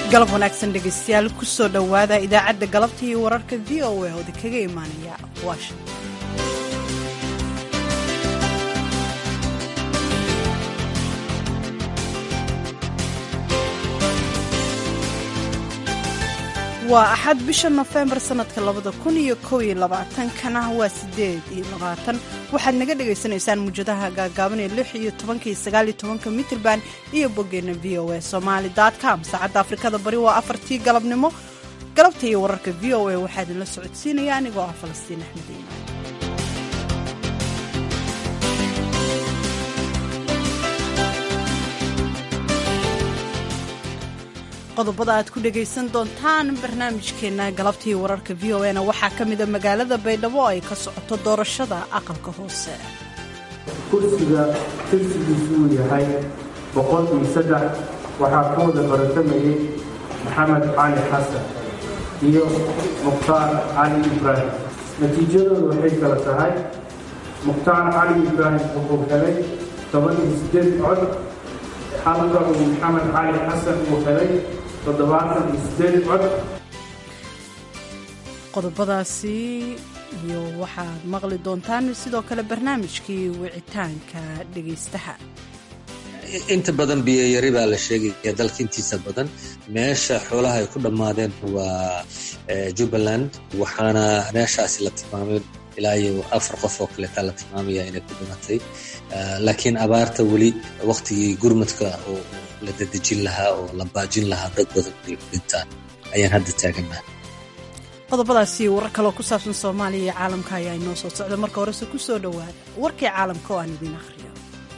galab wanaagsan dhegaystayaal kusoo dhowaada idaacadda galabta iyo wararka v o a oo idinkaga imaanaya washington waa axad bisha nofembar sanadka labada kun iyo kow iyo labaatankana waa sideed iyo labaatan waxaad naga dhagaysanaysaan muujadaha gaagaaban ee lix iyo tobanka iyo sagaal iyo tobanka mitrband iyo boggeena v o a somaali com saacadda afrikada bari waa afartii galabnimo galabta iyo wararka v o a waxaa idinla socodsiinaya anigoo ah falastiin axmed iimaan qodobada aad ku dhegaysan doontaan barnaamijkeenna galabtii wararka v o na waxaa ka mida magaalada baydhabo ay ka socoto doorashada aqalka hoose kursiga tirsigiisu uu yahay boqol iyo saddex waxaa ku wada baratamayay maxamed cali xasan iyo mukhtaar cali ibraahim natiijadooda waxay kala tahay mukhtaar cali ibraahim wuxuu helay toban iyo siddeed cod halka uu maxamed cali xasan uu helay qodobadaasi iyo waxaad maqli doontaan sidoo kale barnaamijkii wicitaanka dhegaystaha inta badan biyayari baa la sheegaya dalka intiisa badan meesha xoolaha ay ku dhammaadeen waa jubbaland waxaana meeshaasi la tilmaamay ilaa iyo afar qof oo kaleetaa la tilmaamaya inay ku dhimatay laakiin abaarta weli waktigii gurmadka oo la dadejin lahaa oo la baajin lahaa dad badan inay ku dhintaan ayaan hadda taagannaha qodobadaasi warar kaloo ku saabsan soomaaliya iyo caalamka ayaa inoo soo socda marka horese ku soo dhowaada warkii caalamka oo aan idiin akhriyo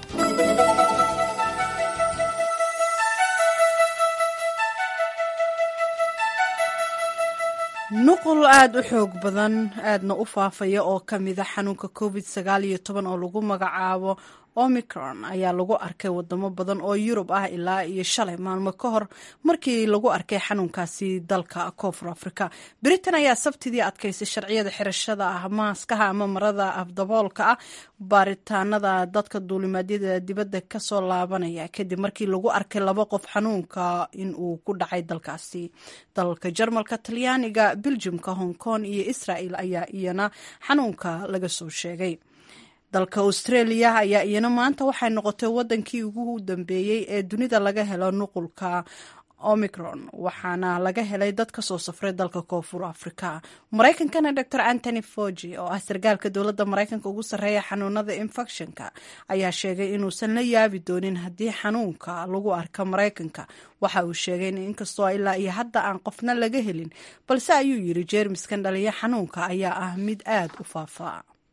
nuqul aada u xoog badan aadna u faafaya oo ka mida xanuunka covid sagaal iyo toban oo lagu magacaabo omicron ayaa lagu arkay wadamo badan oo yurub ah ilaa iyo shalay maalmo ka hor markii lagu arkay xanuunkaasi dalka koonfur africa britain ayaa sabtidii adkaysay sharciyada xirashada ah maaskaha ama marada afdaboolka ah baaritaanada dadka duulimaadyada dibadda kasoo laabanaya kadib markii lagu arkay laba qof xanuunka in uu ku dhacay dalkaasi dalalka jarmalka talyaaniga beljumka hong kong iyo israel ayaa iyana xanuunka laga soo sheegay dalka australia ayaa iyana maanta waxay noqotay wadankii ugu dambeeyey ee dunida laga helo nuqulka omicron waxaana laga helay dad kasoo safray dalka koonfur africa maraykankana dor antony fogi oo ah sargaalka dowladda maraykanka ugu sarreeya xanuunada infectionka ayaa sheegay inuusan la yaabi doonin haddii xanuunka lagu arka maraykanka waxa uu sheegay in inkastoo ilaa iyo hadda aan qofna laga helin balse ayuu yiri jeermiskan dhaliya xanuunka ayaa ah mid aad u faafa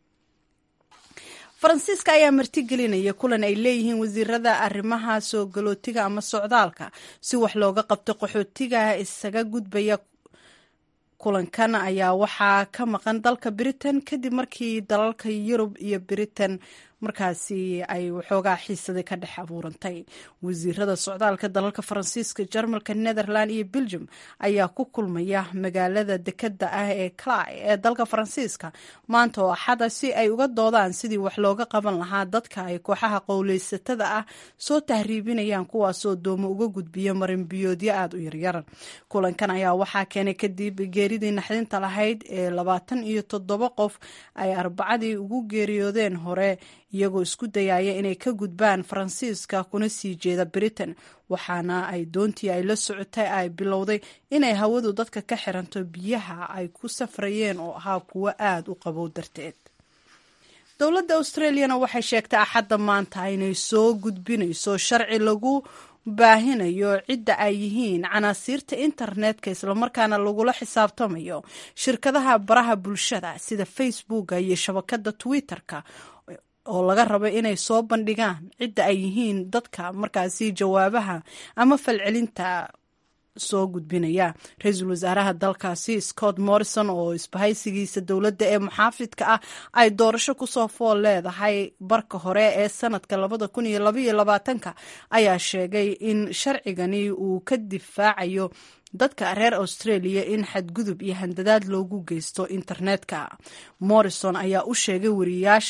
faransiiska ayaa martigelinaya kulan ay leeyihiin wasiirada arrimaha soo galootiga ama socdaalka si wax looga qabto qaxootiga isaga gudbaya kulankan ayaa waxaa ka maqan dalka britain kadib markii dalalka yurub iyo britain markaasi ay waxoogaa xiisadii ka dhex abuurantay wasiirada socdaalka dalalka faransiiska jarmalka netherland iyo belgium ayaa ku kulmaya magaalada dekada ah ee cly ee dalka faransiiska maanta oo axada si ay uga doodaan sidii wax looga qaban lahaa dadka ay kooxaha qowleysatada ah soo tahriibinayaan kuwaasoo doomo uga gudbiya marinbiyoodyo aada u yaryar kulankan ayaa waxaa keenay kadib geeridii naxdinta lahayd ee labaatan iyo toddoba qof ay arbacadii ugu geeriyoodeen hore iyagoo isku dayaya inay ka gudbaan faransiiska kuna sii jeeda britain waxaana ay doontii ay la socotay ay bilowday inay hawadu dadka ka xiranto biyaha ay ku safrayeen oo ahaa kuwo aada u qabow darteed dowladda australiana waxay sheegtay axadda maanta inay soo gudbinayso sharci lagu baahinayo cidda ay yihiin canaasiirta internetka islamarkaana lagula xisaabtamayo shirkadaha baraha bulshada sida facebooka iyo shabakada twitter-ka oo laga rabo inay soo bandhigaan cidda ay yihiin dadka markaasi jawaabaha ama falcelinta soo gudbinaya ra-iisul wasaaraha dalkaasi scott morrison oo isbahaysigiisa dowladda ee muxaafidka ah ay doorasho kusoo fool leedahay barka hore ee sanadka labada kun iyo labaiyo labaatanka ayaa sheegay in sharcigani uu ka difaacayo dadka reer australia in xadgudub iyo handadaad loogu geysto internetka morrison ayaa u sheegay wariyaasha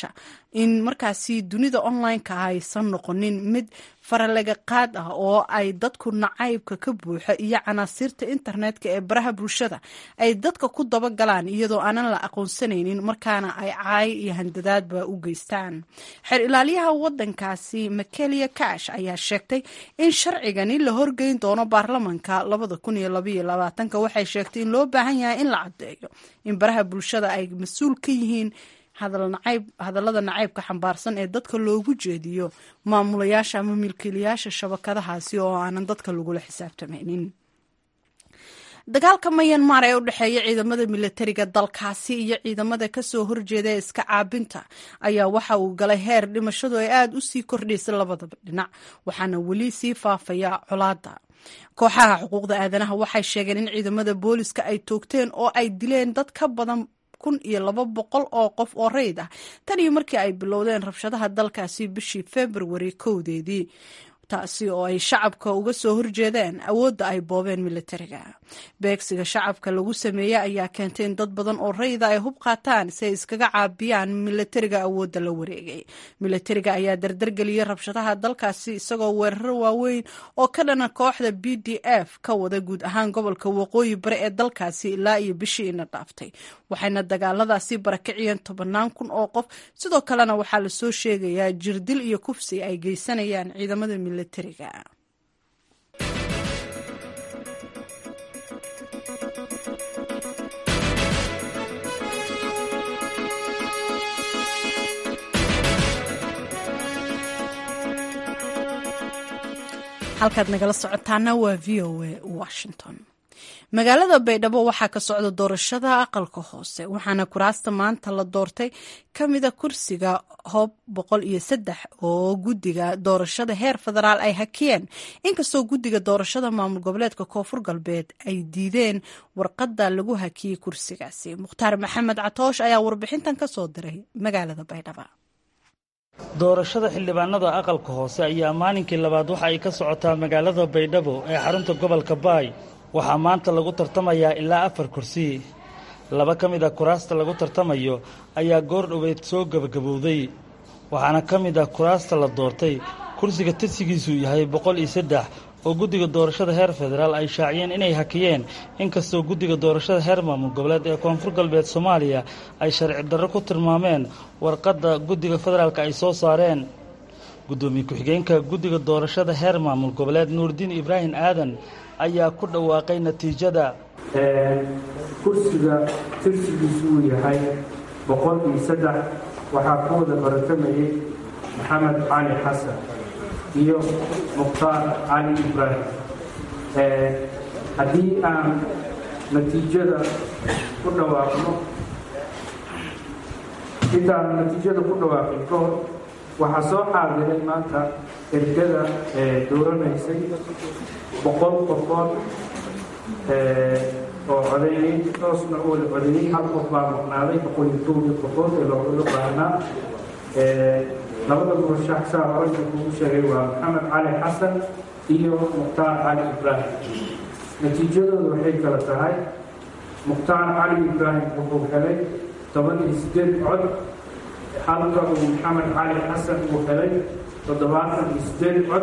in markaasi dunida online-ka aysan noqonin mid faralaga qaad ah oo ay dadku nacaybka ka buuxa iyo canaasiirta internetka ee baraha bulshada ay dadka ku dabagalaan iyadoo aanan la aqoonsanaynin markaana ay caay iyo handadaadba u geystaan xeer ilaaliyaha wadankaasi makelia cash ayaa sheegtay in sharcigani la horgeyn doono baarlamanka waxay sheegtay in loo baahan yahay in la caddeeyo in baraha bulshada ay mas-uul ka yihiin hadallada nacaybka xambaarsan ee dadka loogu jeediyo maamulayaasha ama milkiilayaasha shabakadahaasi oo aanan dadka lagula xisaabtamaynin dagaalka mayanmar ee u dhexeeya ciidamada milatariga dalkaasi iyo ciidamada kasoo horjeeda ee iska caabinta ayaa waxa uu galay heer dhimashadu ay aada u sii kordhaysay labadaba dhinac waxaana weli sii faafaya colaada kooxaha xuquuqda aadanaha waxay sheegeen in ciidamada booliska ay toogteen oo ay dileen dad ka badan kun iyo laba boqol oo qof oo reyd ah tan iyo markii ay bilowdeen rabshadaha dalkaasi bishii februari kowdeedii taasi oo ay shacabka uga soo horjeedeen awoodda ay boobeen militariga beegsiga shacabka lagu sameeyey ayaa keentay in dad badan oo rayda ay hub qaataan si ay iskaga caabiyaan militariga awoodda la wareegay militariga ayaa dardargeliyey rabshadaha dalkaasi isagoo weeraro waaweyn oo ka dhana kooxda b d f ka wada guud ahaan gobolka waqooyi bare ee dalkaasi ilaa iyo bishii ina dhaaftay waxayna dagaaladaasi barakiciyeen tobannaan kun oo qof sidoo kalena waxaa lasoo sheegayaa jirdil iyo kufsi ay geysanayaan ciidamada militariga halkaad nagala socotaana waa v o a washington magaalada baydhabo waxaa ka socda doorashada aqalka hoose waxaana kuraasta maanta la doortay ka mida kursiga hoob boqol iyo saddex oo guddiga doorashada heer federaal ay hakiyeen inkastoo guddiga doorashada maamul goboleedka koonfur galbeed ay diideen warqadda lagu hakiyey kursigaasi mukhtaar maxamed catoosh ayaa warbixintan ka soo diray magaalada baydhabo doorashada xildhibaanada aqalka hoose ayaa maalinkii labaad waxa ay ka socotaa magaalada baydhabo ee xarunta gobolka baay waxaa maanta lagu tartamayaa ilaa afar kursi laba ka mid a kuraasta lagu tartamayo ayaa goor dhoweed soo gebagabowday waxaana ka mid ah kuraasta la doortay kursiga tirsigiisu yahay boqol iyo saddex oo guddiga doorashada heer federaal ay shaaciyeen inay hakiyeen inkastoo guddiga doorashada heer maamul goboleed ee koonfur galbeed soomaaliya ay sharci darro ku tilmaameen warqadda guddiga federaalka ay soo saareen guddoomiye ku-xigeenka guddiga doorashada heer maamul goboleed nuurdiin ibraahim aadan ayaa ku dhawaaqay natiijada kursiga tirsigiisu uu yahay boqol iyo saddex waxaa ku wada baratamayey maxamed cali xasan iyo mukhtaar cali ibraahim haddii aan natiijada ku dhawaaqno intaan natiijada ku dhawaaqin ka hor waxaa soo xaadiray maanta ergada dooranaysay boqol qofood oo codeeyey toosna u wada codeeyey hal qof baa maqnaaday boqol iyo towda qofood ee looga baahnaa labada murashax saa horeysa kugu sheegay waa maxamed cali xasan iyo mukhtaar cali ibraahim natiijadooda waxay kala tahay mukhtaar cali ibraahim wuxuu helay toban iyo sideed cod halka uu maxamed cali xasan uu helay toddobaatan iyo sideed cod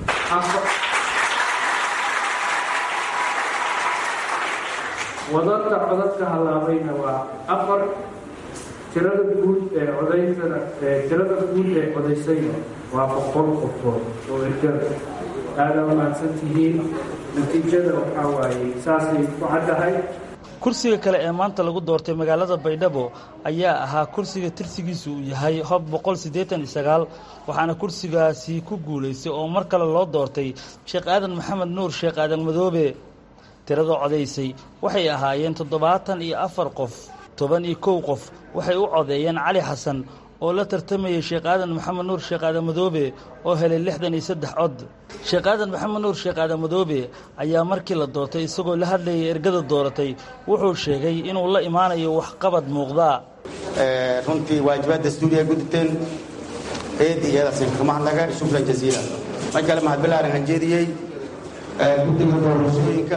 wadadka codadka hallaabayna waa afar tirada guud ee codaysana tirada guud ee codaysayna waa boqol qofood oo ergada aada umahadsan tihiin natiijada waxaa waaye saasay ku caddahay kursiga kale ee maanta lagu doortay magaalada baydhabo ayaa ahaa kursiga tirsigiisu uu yahay hob boqol siddeetan iyo sagaal waxaana kursigaasi ku guulaystay oo mar kale loo doortay sheekh aadan maxamed nuur sheekh aadan madoobe tirada codaysay waxay ahaayeen toddobaatan iyo afar qof toban iyo kow qof waxay u codeeyeen cali xasan oo la tartamayay sheekh aadan maxamed nuur sheekh aadan madoobe oo helay lixdan iyo saddex cod sheekh aadan maxamed nuur sheekh aadan madoobe ayaa markii la doortay isagoo la hadlayay ergada dooratay wuxuu sheegay inuu la imaanayo waxqabad muuqda runtii waajibaad dastuuriya guditeen eedi iyadaasn ka mahadnaga shukran jaziila mar kale mahadbilaaran hanjeediyey guddiga doorashooyinka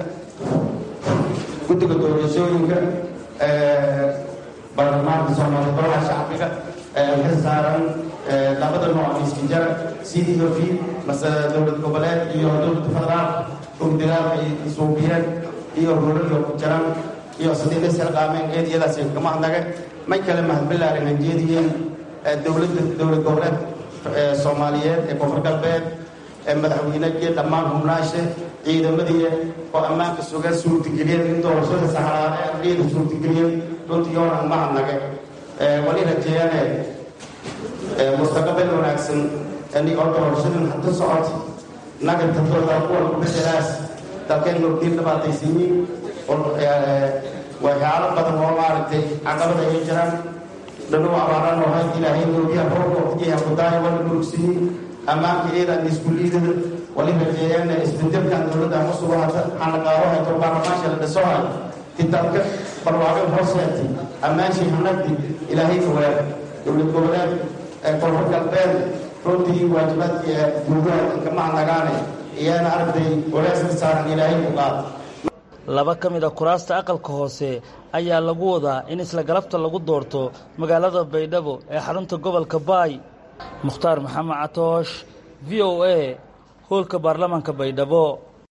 guddiga doorashooyinka baarlamaanka soomaaliya golaha shacbiga ka saaran labada nooc miskijar c d o v mase dowlad goboleed iyo dowladda federaal ogdagaal ay suubiyeen iyo ruraliyo ku jiran iyo sadiida silqaameen eediyadaas kama hadnaga may kale mahadbilaarin aan jeediyeen dowladda dowlad goboleed soomaaliyeed ee koonfur galbeed madaxweynegii dhammaan hubnaashe ciidamadii oo ammaanka suga suurtageliyeen in doorashada saxraade ardayda suurtageliyeen runtii yoonaan ma hadnaga wali rajeeyane mustaqabal wanaagsan oo doorashadan hadda socota nagartatooda kuwan kubedelaas dalkeen nurdiin dhibaataysiyiin waxyaalo badan oo maaragtay caqabada ay jiraan dhanow abaaraan oo hayd ilaahay noogiya roobka waqtigiiha kudaaya wala murugsiyin ammaanka ciidan iskuuliidada wali rajeeyeen isbedelkan dowladda ama sugahata xanaqaabo hayto baarlamaanka la dhiso hay kitaabka barwaaqin hooseetay ammaanshii hanagdi ilaahay fogaad dowlad goboleed koonfur galbeed runtii waajibaadkii guudaha kama hanagaane iyana aragtay walaasna saaran ilaahay ku qaad laba ka mid a kuraasta aqalka hoose ayaa lagu wadaa in isla galabta lagu doorto magaalada baydhabo ee xarunta gobolka baay mukhtaar maxamed catoosh v o a hoolka baarlamaanka baydhabo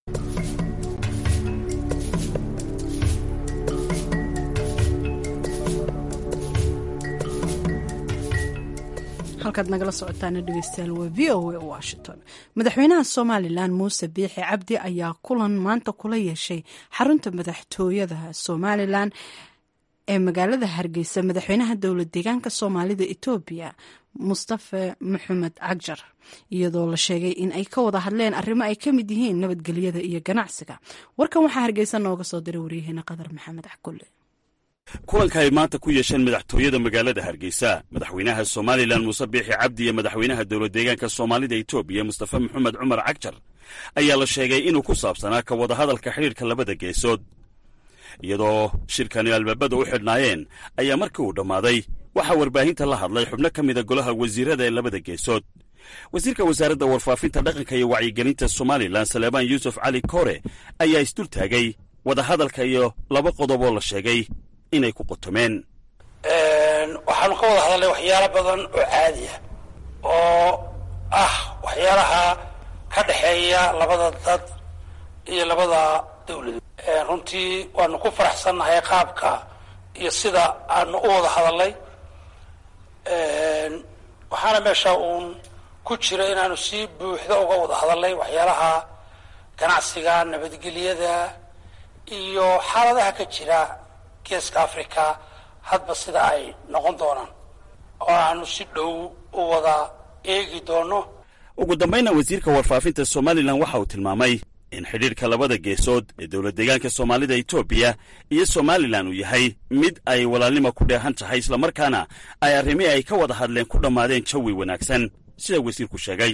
halkaad nagala socotaana dhegeystayaal waa v o a washington madaxweynaha somalilan muuse biixi cabdi ayaa kulan maanta kula yeeshay xarunta madaxtooyada somalilan ee magaalada hargeysa madaxweynaha dowlad deegaanka soomaalida etoobiya mustafe maxamed cagjar iyadoo la sheegay in ay ka wada hadleen arrimo ay ka mid yihiin nabadgelyada iyo ganacsiga warkan waxaa hargeysa nooga soo diray waryaheena qadar maxamed cakulle kulanka ay maanta ku yeesheen madaxtooyada magaalada hargeysa madaxweynaha somalilan muuse biixi cabdi iyo madaxweynaha dowlad deegaanka soomaalida etoobiya mustafe maxamed cumar cagjar ayaa la sheegay inuu ku saabsanaa ka wadahadalka xidhiirka labada geesood iyadoo shirkani albaabada u xidhnaayeen ayaa markii uu dhammaaday waxaa warbaahinta la hadlay xubno ka mida golaha wasiirada ee labada geesood wasiirka wasaaradda warfaafinta dhaqanka iyo wacyigelinta somalilan saleebaan yuusuf cali kore ayaa isdultaagay wadahadalka iyo laba qodob oo la sheegay inay ku qotomeen waxaanu ka wada hadalnay waxyaalo badan oo caadi ah oo ah waxyaalaha ka dhexeeya labada dad iyo labada dawladood runtii waanu ku faraxsannahay qaabka iyo sida aanu u wada hadalnay waxaana meesha uun ku jira inaanu si buuxda uga wada hadalnay waxyaalaha ganacsiga nabadgelyada iyo xaaladaha ka jira geeska africa hadba sida ay noqon doonaan oo aanu si dhow u wada eegi doono ugu dambayna wasiirka warfaafinta somalilan waxa uu tilmaamay in xidhiirka labada geesood ee dowlad deegaanka soomaalida etoobiya iyo somalilan uu yahay mid ay walaalnimo ku dheehan tahay islamarkaana ay arrimihii ay ka wada hadleen ku dhammaadeen jawi wanaagsan sida wasiirku sheegay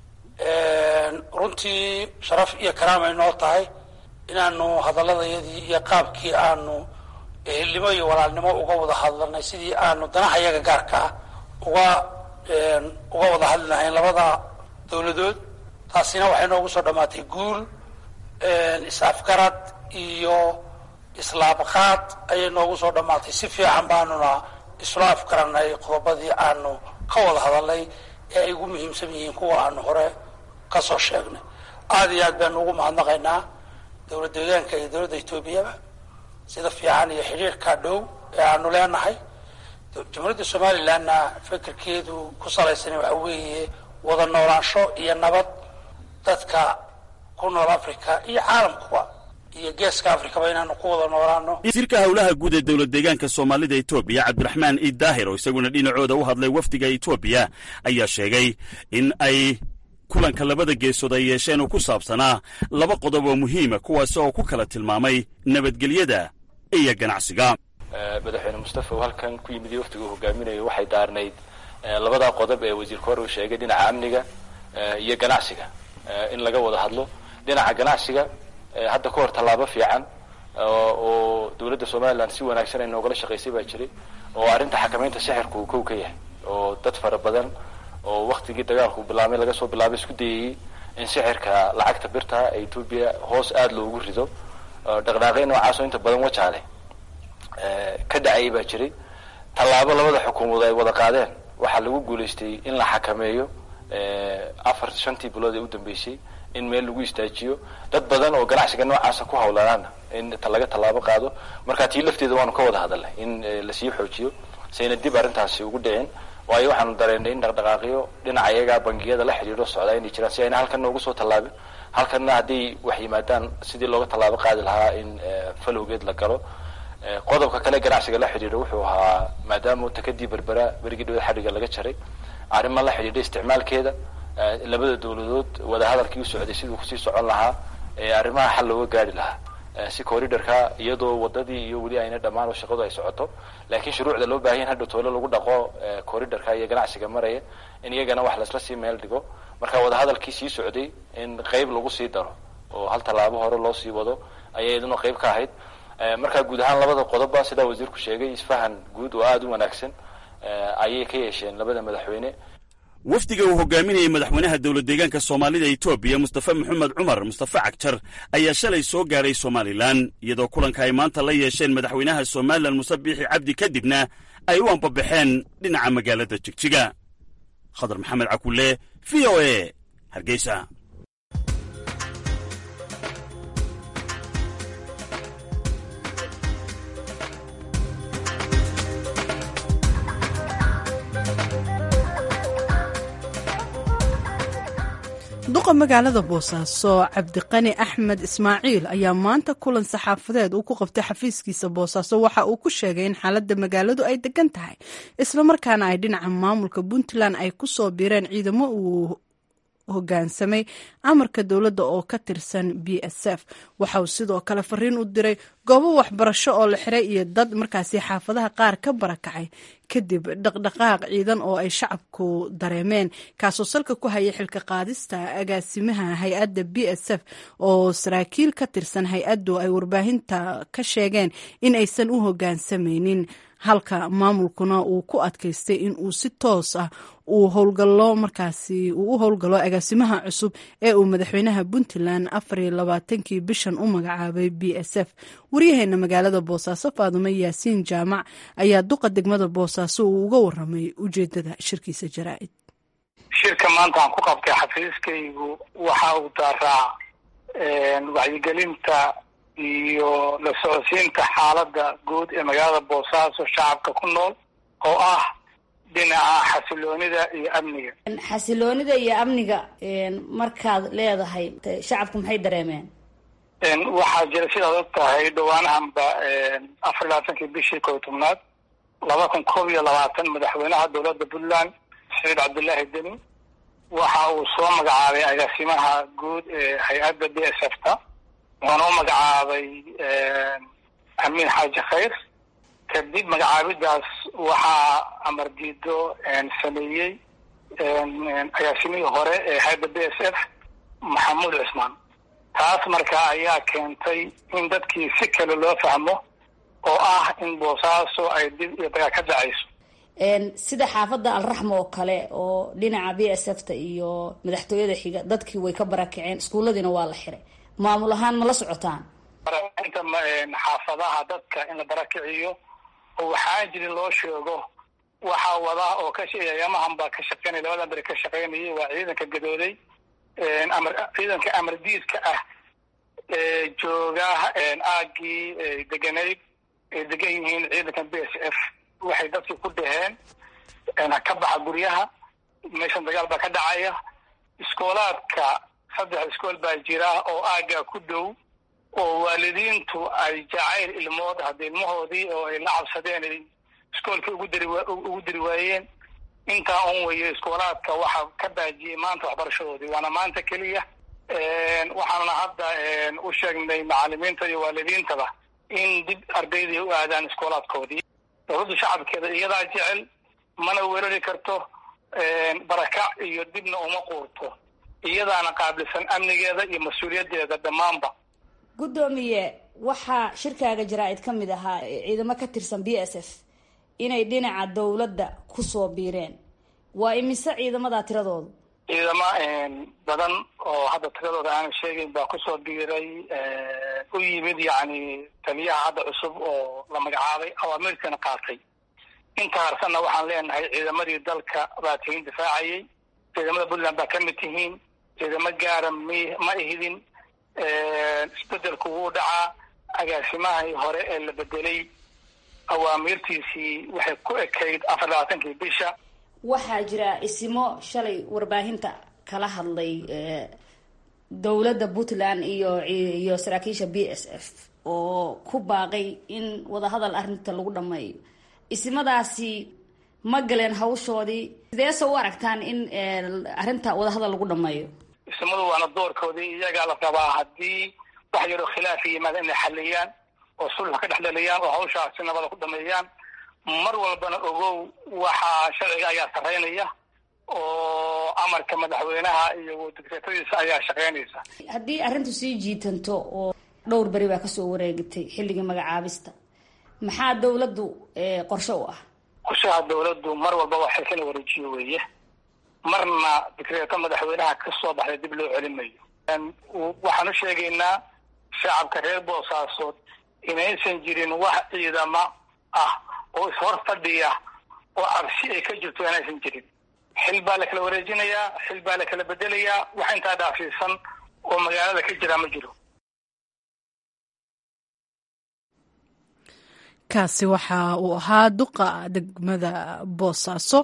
runtii sharaf iyo karaamay noo tahay inaanu hadaladayadii iyo qaabkii aanu ehelnimo iyo walaalnimo uga wada hadlanay sidii aanu danaha yaga gaarka ah uga uga wada hadli lahayn labada dawladood taasina waxay noogu soo dhammaatay guul is-afgarad iyo islaabqaad ayay noogu soo dhammaatay si fiican baanuna isla afgaranay qodobadii aanu ka wada hadalnay ee ay ugu muhiimsan yihiin kuwa aanu hore ka soo sheegnay aada iyo aad baanu ugu mahadnaqaynaa dowlad deegaanka iyo dowladda etoobiyaba sida fiican iyo xidhiirka dhow ee aanu leenahay jamhuuriyadda somalilandna fikirkeedu ku salaysan waxa weeye wada noolaansho iyo nabad dadka ku nool africa iyo caalamkuba iyo geeska africaba inaanu ku wada noolaano wasiirka howlaha guud ee dowlad deegaanka soomaalida etoobiya cabdiraxmaan iid daahir oo isaguna dhinacooda u hadlay wafdiga etoobiya ayaa sheegay in ay kulanka labada geesood ay yeesheen oo ku saabsanaa laba qodob oo muhiima kuwaasi oo ku kala tilmaamay nabadgelyada iyo ganacsiga madaxweyne mustafa uu halkan ku yimid iyo waftiga uu hogaaminayo waxay daarnayd labadaa qodob ee wasiirka hore uu sheegay dhinaca amniga iyo ganacsiga in laga wada hadlo dhinaca ganacsiga hadda ka hor tallaabo fiican oo dowladda somalilan si wanaagsan ay noogala shaqaysay baa jiray oo arrinta xakamaynta sixirka uu kow ka yahay oo dad fara badan oo waktigii dagaalku bilaabmay laga soo bilaabay isku dayayey in sixirka lacagta birta ee etoobiya hoos aada loogu rido dhaqdhaaqay noocaasoo inta badan wajaale ka dhacayay baa jiray tallaabo labada xukuumadood ay wada qaadeen waxaa lagu guulaystay in la xakameeyo afar shantii bilood ee u dambeysay in meel lagu istaajiyo dad badan oo ganacsiga noocaasa ku hawlanaana in laga tallaabo qaado marka tii lafteeda waanu ka wada hadalnay in lasii xoojiyo sayna dib arrintaasi ugu dhicin waayo waxaanu dareennay in dhaqdhaqaaqyo dhinaca iyagaa bangiyada la xidhiidho socdaa inay jiraan si ayna halkanna ugu soo tallaabin halkanna hadday wax yimaadaan sidii looga tallaabo qaadi lahaa in falowgeed la galo qodobka kale ganacsiga la xidhiidho wuxuu ahaa maadaama takadii berbera berigii dhawad xadhiga laga jaray arrimo la xidhiidha isticmaalkeeda labada dawladood wadahadalkii u socday siduu kusii socon lahaa arrimaha xal looga gaari lahaa si corridorka iyadoo wadadii iyo weli ayna dhammaan oo shaqadu ay socoto laakiin shuruucda loo baahan hadhow toole lagu dhaqo corridorka iyo ganacsiga maraya in iyagana wax laisla sii meel dhigo marka wadahadalkii sii socday in qeyb lagu sii daro oo hal tallaabo hore loo sii wado ayay iyaduna qeyb ka ahayd marka guud ahaan labada qodobba sidaa wasiirku sheegay isfahan guud oo aada u wanaagsan ayay ka yeesheen labada madaxweyne wafdiga uu hogaaminayay madaxweynaha dowlad deegaanka soomaalida etoobiya mustafa maxamed cumar mustafa cagjar ayaa shalay soo gaadhay somalilan iyadoo kulanka ay maanta la yeesheen madaxweynaha somalilan muse biixi cabdi kadibna ay u ambabaxeen dhinaca magaalada jigjiga khadar maxamed cakulle v o e hargeysa duqa magaalada boosaaso cabdiqani axmed ismaaciil ayaa maanta kulan saxaafadeed uu ku qabtay xafiiskiisa boosaaso waxa uu ku sheegay in xaaladda magaaladu ay degan tahay islamarkaana ay dhinaca maamulka puntland ay ku soo biireen ciidamo uu hogaansamay amarka dowladda oo ka tirsan b s f waxa uu sidoo kale fariin u diray goobo waxbarasho oo la xiray iyo dad markaasi xaafadaha qaar ka barakacay kadib dhaqdhaqaaq ciidan oo ay shacabku dareemeen kaasoo salka ku hayay xilka qaadista agaasimaha hay-adda b s f oo saraakiil ka tirsan hay-addu ay warbaahinta ka sheegeen in aysan u hogaansamaynin halka maamulkuna uu ku adkaystay in uu si toos ah uu howlgalo markaasi uu u howlgalo agaasimaha cusub ee uu madaxweynaha puntland afariyo labaatankii bishan u magacaabay b s f waryaheena magaalada boosaaso faadumo yaasiin jaamac ayaa duqa degmada boosaaso uu uga waramay ujeedada shirkiisa jaraa'id shirka maanta aan ku qabtay xafiiskaygu waxa uu daaraa wacyigelinta iyo la socodsiinta xaaladda guud ee magaalada boosaaso shacabka ku nool oo ah dhinaca xasiloonida iyo amniga xasiloonida iyo amniga markaad leedahay shacabku maxay dareemeen waxaa jira sidaad og tahay dhawaanahanba afar labaatankii bishii kow tobnaad laba kun koob iyo labaatan madaxweynaha dowladda puntland saciid cabdullaahi deni waxa uu soo magacaabay agaasimaha guud ee hay-adda b s f ta wuxuuna u magacaabay amiin xaaji khayr kadib magacaabidaas waxaa amar diido sameeyey agaasimihii hore ee hay-adda b s f maxamuud cismaan taas marka ayaa keentay in dadkii si kale loo fahmo oo ah in boosaaso ay dib iyo dagaal ka dhacayso sida xaafadda alraxma oo kale oo dhinaca b s f ta iyo madaxtooyada xiga dadkii way ka barakaceen iskuulladiina waa la xiray maamul ahaan ma la socotaan inta xaafadaha dadka in la barakiciyo oo waxaan jirin loo sheego waxaa wada oo ka yamahan baa ka shaqeynaya labadan beri ka shaqeynayay waa ciidanka gadooday amar ciidanka amardiidka ah ee jooga aagii deganayd ay degan yihiin ciidanka b s f waxay dadkii ku dhaheen ka baxa guryaha meeshan dagaal baa ka dhacaya iskoolaadka saddex iskool baa jira oo aaggaa ku dhow oo waalidiintu ay jacayl ilmood hadda ilmahoodii oo ay la cabsadeen ay iskoolkii ugu dari ugu diri waayeen intaa un weyo iskoolaadka waxaa ka baajiyey maanta waxbarashadoodii waana maanta keliya waxaanuna hadda u sheegnay macalimiinta iyo waalidiintaba in dib ardaydii u aadaan iskoolaadkoodii dowladda shacabkeeda iyadaa jecel mana weerari karto barakac iyo dibna uma quurto iyadaana qaabilsan amnigeeda iyo mas-uuliyaddeeda dhammaanba guddoomiye waxaa shirkaaga jaraa-id ka mid ahaa ciidamo ka tirsan b s f inay dhinaca dowladda kusoo biireen waa imise ciidamadaa tiradoodu ciidamo badan oo hadda tiradooda aanan sheegayn baa kusoo biiray u yimid yacni taliyaha hadda cusub oo la magacaabay awaamirtana qaatay inta harsanna waxaan leenahay ciidamadii dalka baa tihiin difaacayay ciidamada puntland baa ka mid tihiin ciidamo gaara m ma ihidin isbedelku wuu dhacaa agaasimahii hore ee la bedelay awaamiirtiisii waxay ku ekayd afar labaatankii bisha waxaa jira isimo shalay warbaahinta kala hadlay dowladda puntland iyo iyo saraakiisha b s f oo ku baaqay in wadahadal arrinta lagu dhameeyo isimadaasi ma galeen hawshoodii sideese u aragtaan in arrinta wadahadal lagu dhameeyo isimadu waana doorkoodii iyagaa la rabaa haddii wax yaroo khilaafa yimaada inay xaliyaan oo sulx ka dhex dhaliyaan oo hawshaasi nabada ku dhameeyaan mar walbana ogow waxaa sharciga ayaa sarreynaya oo amarka madaxweynaha iyo digreetadiisa ayaa shaqeynaysa haddii arrintu sii jiitanto oo dhowr beri baa kasoo wareegatay xilligii magacaabista maxaa dawladdu qorshe u ah qorshaha dawladdu mar walba waa xilkana wareejiyo weeye marna digreeto madaxweynaha kasoo baxday dib loo celin mayo waxaan u sheegaynaa shacabka reer boosaasood inaysan jirin wax ciidamo ah oo ishor fadhiya oo cabsi ay ka jirto inaysan jirin xil baa la kala wareejinayaa xil baa la kala bedelayaa wax intaa dhaafiisan oo magaalada ka jira ma jiro kaasi waxa uu ahaa duqa degmada boosaaso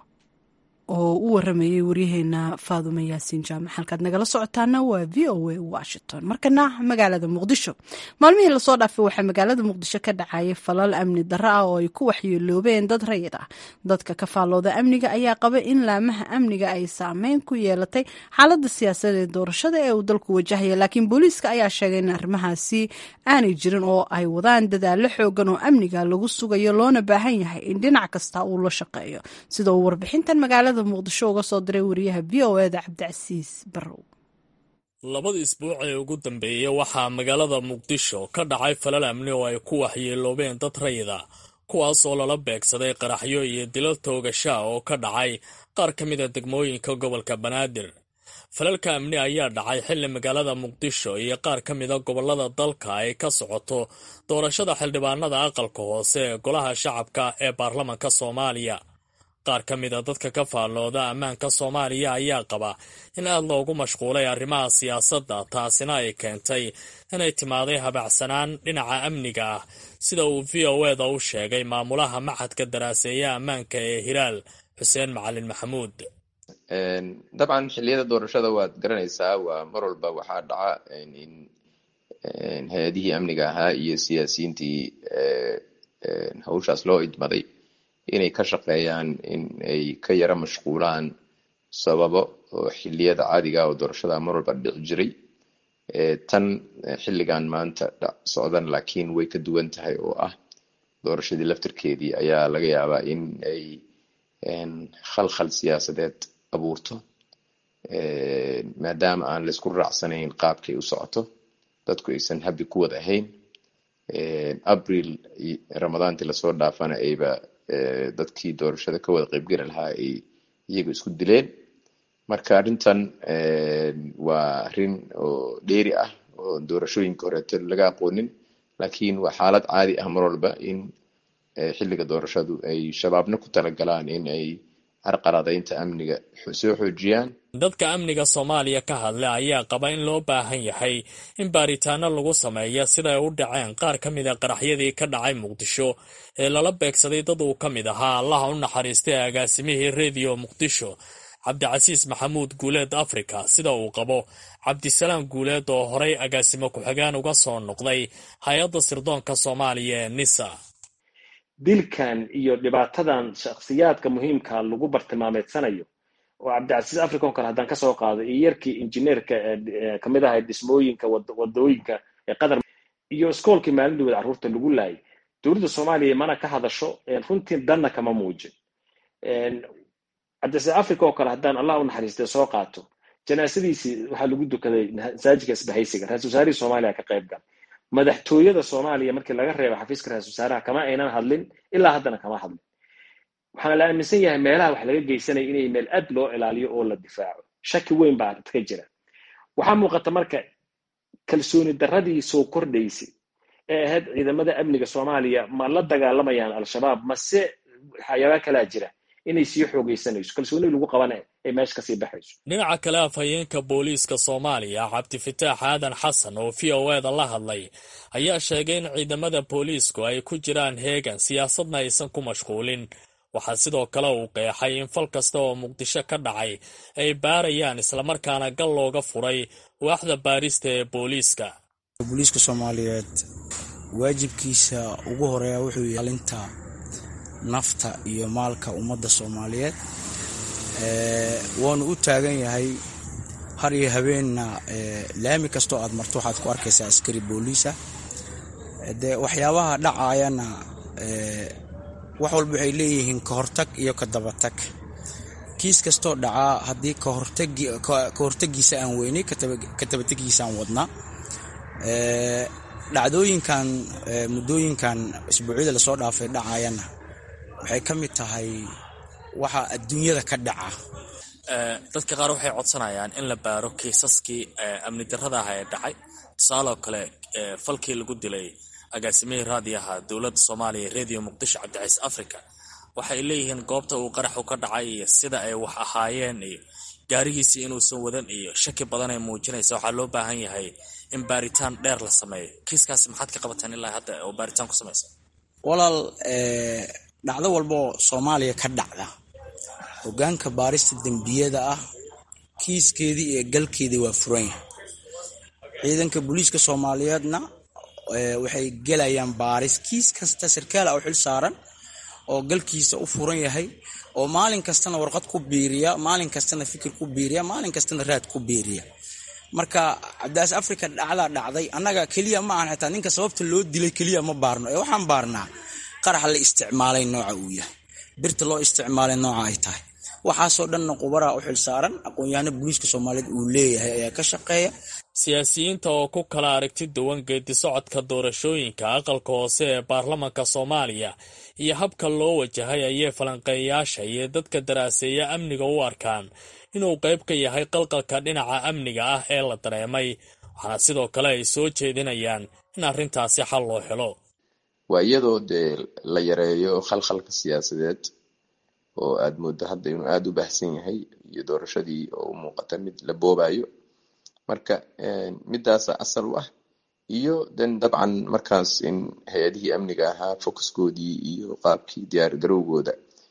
oo u waramayay waryaheena faadume yaasiin jaamac halkaad nagala socotaana waa v o a washington markana magaalada muqdisho maalmihii lasoo dhaafay waxaa magaalada muqdisho ka dhacayay falal amni darro ah oo ay ku waxyeeloobeen dad rayid ah dadka ka faallooda amniga ayaa qaba in laamaha amniga ay saameyn ku yeelatay xaalada siyaasadeed doorashada ee uu dalku wajahaya laakiin booliiska ayaa sheegay in arrimahaasi aanay jirin oo ay wadaan dadaalo xoogan oo amniga lagu sugayo loona baahan yahay in dhinac kasta uu la shaqeeyo sida uu warbixintan magaalada muqdisho uga soo diray wariyaha v o eda cabdicasiis barrow labada isbuuc ee ugu dambeeyey waxaa magaalada muqdisho ka dhacay falal amni oo ay ku waxyeeloobeen dad rayida kuwaas oo lala beegsaday qaraxyo iyo dilo toogashaa oo ka dhacay qaar ka mida degmooyinka gobolka banaadir falalka amni ayaa dhacay xilli magaalada muqdisho iyo qaar ka mida gobolada dalka ay ka socoto doorashada xildhibaanada aqalka hoose ee golaha shacabka ee baarlamanka soomaaliya qaar ka mida dadka ka faallooda ammaanka soomaaliya ayaa qaba in aad loogu mashquulay arrimaha siyaasadda taasina ay keentay inay timaaday habacsanaan dhinaca amniga ah sida uu v o eda u sheegay maamulaha maxadka daraaseeya ammaanka ee hilaal xuseen macalin maxamuud dabcan xilliyada doorashada waad garanaysaa waa mar walba waxaa dhaca in hay-adihii amniga ahaa iyo siyaasiyiintii hawshaas loo idmaday inay ka shaqeeyaan in ay ka yara mashquulaan sababo oo xiliyada caadiga oo doorashada mar walba dhici jiray tan xilligan maanta socdan laakiin way ka duwan tahay oo ah doorashadii laftirkeedii ayaa laga yaabaa in ay khalkhal siyaasadeed abuurto maadaama aan laysku raacsanayn qaabkay u socoto dadku aysan habi ku wad ahayn abril ramadaantii lasoo dhaafana ayba dadkii doorashada ka wada qaybgeli lahaa ay iyaga isku dileen marka arrintan waa arrin oo dheeri ah oo doorashooyinka horeeto laga aqoonin laakiin waa xaalad caadi ah mar walba in xilliga doorashadu ay shabaabna ku talagalaan in ay carqaladaynta amniga soo xoojiyaan dadka amniga soomaaliya ka hadla ayaa qaba in loo baahan yahay in baaritaano lagu sameeya siday u dhaceen qaar ka mid a qaraxyadii ka dhacay muqdisho ee lala beegsaday dad uu ka mid ahaa allaha u naxariistay agaasimihii rediyo muqdisho cabdicasiis maxamuud guuleed africa sida uu qabo cabdisalaam guuleed oo horay agaasimo ku-xigaan uga soo noqday hay-adda sirdoonka soomaaliya ee nisa dilkan iyo dhibaatadan shakhsiyaadka muhiimka lagu bartilmaameedsanayo oo cabdicasiis africa oo kale haddaan kasoo qaado iyo yarkii injineerka kamid ahay dhismooyinka wadooyinka ee qatar iyo iskoolkii maalindooda carruurta lagu laayay dowladda soomaaliya mana ka hadasho runtii danna kama muujin cabdicasiis africa oo kale haddaan allah u naxariistay soo qaato janaasadiisii waxaa lagu dukaday masaajidka isbahaysiga ra-isul wasaarihii soomaaliya ka qayb gal madaxtooyada soomaaliya markii laga reebo xafiiska ra-isul wasaaraha kama aynan hadlin ilaa haddana kama hadlin waxaana la aaminsan yahay meelaha wax laga geysanaya inay meel aad loo ilaaliyo oo la difaaco shaki weyn baa ka jira waxaa muuqata marka kalsooni darradii soo kordhaysay ee ahayd ciidamada amniga soomaaliya ma la dagaalamayaan al-shabaab mase waxyaabaa kalaa jira inay sii xoogaysanayso kalsooni lagu qabana ay meesha kasii baxayso dhinaca kale afhayeenka booliiska soomaaliya cabdifataax aadan xasan oo v o eda la hadlay ayaa sheegay in ciidamada booliisku ay ku jiraan heegan siyaasadna aysan ku mashquulin waxaa sidoo kale uu qeexay in fal kasta oo muqdisho ka dhacay ay baarayaan islamarkaana gal looga furay waaxda baarista ee booliiska booliiska soomaaliyeed waajibkiisa ugu horeeya wuxuu yaalinta nafta iyo maalka ummadda soomaaliyeed waanu u taagan yahay har iyo habeenna laami kastoo aad marto waxaad ku arkaysaa askari booliisa dee waxyaabaha dhacayana wax walba waxay leeyihiin ka hortag iyo ka dabatag kiis kastoo dhacaa haddii ka hortagiisa aan weynay ka dabategiisa aan wadnaa dhacdooyinkan muddooyinkan isbuucyada lasoo dhaafay dhacayana waxay ka mid tahay waxa adduunyada ka dhaca dadka qaar waxay codsanayaan in la baaro kiisaskii amni darrada ah ee dhacay tusaaloo kale falkii lagu dilay agaasimihii raadiyaha dowladda soomaaliya radio muqdisho cabdicaiis africa waxay leeyihiin goobta uu qaraxu ka dhacay iyo sida ay wax ahaayeen iyo gaarigiisii inuusan wadan iyo shaki badan ay muujinaysa waxaa loo baahan yahay in baaritaan dheer la sameeyo kiiskaasi maxaad ka qabateen ilaa hadda oo baaritaan ku samaysa walaal dhacdo walba oo soomaaliya ka dhacda hogaanka baarista dembiyada ah kiiskeedii iyo galkeedii waa furan yahay ciidanka booliiska soomaaliyeedna waxay gelayaan baaris kiis kasta sarkaal ah oo xil saaran oo galkiisa u furan yahay oo maalin kastana warqad ku biiriya maalin kastana fikir ku biiriya maalin kastana raad ku biiriya marka cabdiaas africa dhacdaa dhacday annaga keliya ma ahan xitaa ninka sababta loo dilay keliya ma baarno ee waxaan baarnaa qaraxa la isticmaalay nooca uu yahay birta loo isticmaalay nooca ay tahay waxaasoo dhanna qubaraa u xil saaran aqoon-yahano booliiska soomaaliyeed uu leeyahay ayaa ka shaqeeya siyaasiyiinta oo ku kala aragti duwan geedi socodka doorashooyinka aqalka hoose ee baarlamanka soomaaliya iyo habka loo wajahay ayay falanqeeyayaasha iyo dadka daraaseeya amniga u arkaan inuu qayb ka yahay qalqalka dhinaca amniga ah ee la dareemay waxaana sidoo kale ay soo jeedinayaan in arrintaasi xal loo helo waa iyadoo dee la yareeyo khalkhalka siyaasadeed oo aad mooddo hadda inuu aada u baahsan yahay iyo doorashadii oo u muuqata mid la boobayo marka midaasa asal u ah iyo den dabcan markaas in hay-adihii amniga ahaa focuskoodii iyo qaabkii diyaar garowgooda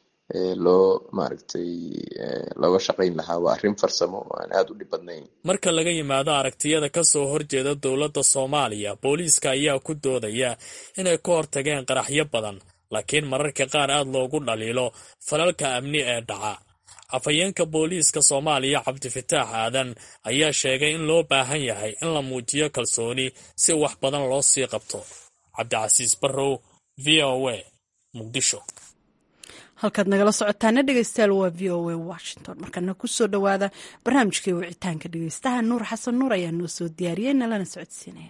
loo maaragtay looga shaqayn lahaa waa arrin farsamo oo aan aada u dhib badnayn marka laga yimaado aragtiyada ka soo horjeeda dowladda soomaaliya booliiska ayaa ku doodaya inay ka hortageen qaraxyo badan laakiin mararka qaar aada loogu dhaliilo falalka amni ee dhaca afhayeenka booliiska soomaaliya cabdifataax aadan ayaa sheegay in loo baahan yahay in la muujiyo kalsooni si wax badan loo sii qabto cabdicasiis barrow v o a muqdisho halkaad nagala socotaana dhegeystayaal waa v o a washington markana kusoo dhowaada barnaamijkii wicitaanka dhegeystaha nuur xasan nuur ayaa noo soo diyaariyey nalana socodsiinaya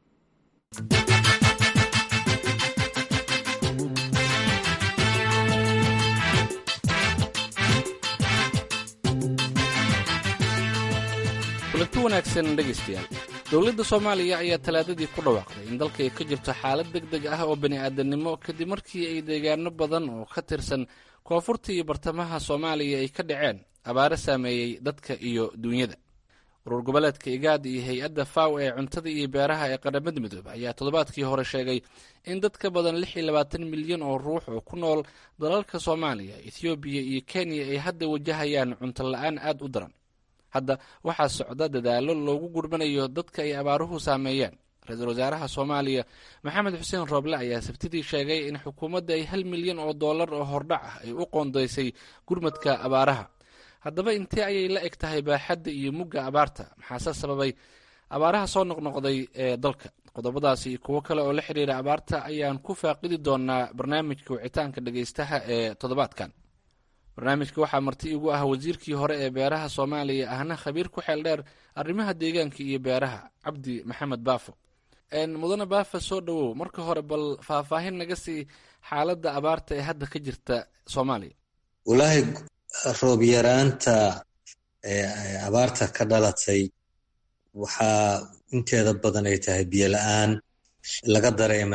kulanti wanaagsan dhegaystayaal dowladda soomaaliya ayaa talaadadii ku dhawaaqday in dalka ay ka jirto xaalad deg deg ah oo bani-aadamnimo kadib markii ay deegaano badan oo ka tirsan koonfurta iyo bartamaha soomaaliya ay ka dhaceen abaaro saameeyey dadka iyo duunyada urur goboleedka igaad iyo hay-adda faw ee cuntada iyo beeraha ee qaramada midoobe ayaa toddobaadkii hore sheegay in dad ka badan lix iyo labaatan milyan oo ruux oo ku nool dalalka soomaaliya ethoobiya iyo kenya ay hadda wajahayaan cunto la-aan aada u daran hadda waxaa socda dadaalo loogu gurmanayo dadka ay abaaruhu saameeyeen ra-iisul wasaaraha soomaaliya maxamed xuseen rooble ayaa sabtidii sheegay in xukuumadda ay hal milyan oo dollar oo hordhac ah ay u qoondaysay gurmadka abaaraha haddaba intee ayay la eg tahay baaxadda iyo mugga abaarta maxaase sababay abaaraha soo noqnoqday ee dalka qodobadaasi iyo kuwo kale oo la xidhiira abaarta ayaan ku faaqidi doonaa barnaamijka wicitaanka dhegaystaha ee toddobaadkan barnaamijka waxaa marti igu ah wasiirkii hore ee beeraha soomaaliya ahna khabiir ku xeel dheer arrimaha deegaanka iyo beeraha cabdi maxamed baafo mudane baafa soo dhowow marka hore bal faahfaahin naga sii xaaladda abaarta ee hadda ka jirta soomaaliya walaahi roob yaraanta abaarta ka dhalatay waxaa inteeda badan ay tahay biyo la-aan laga dareemay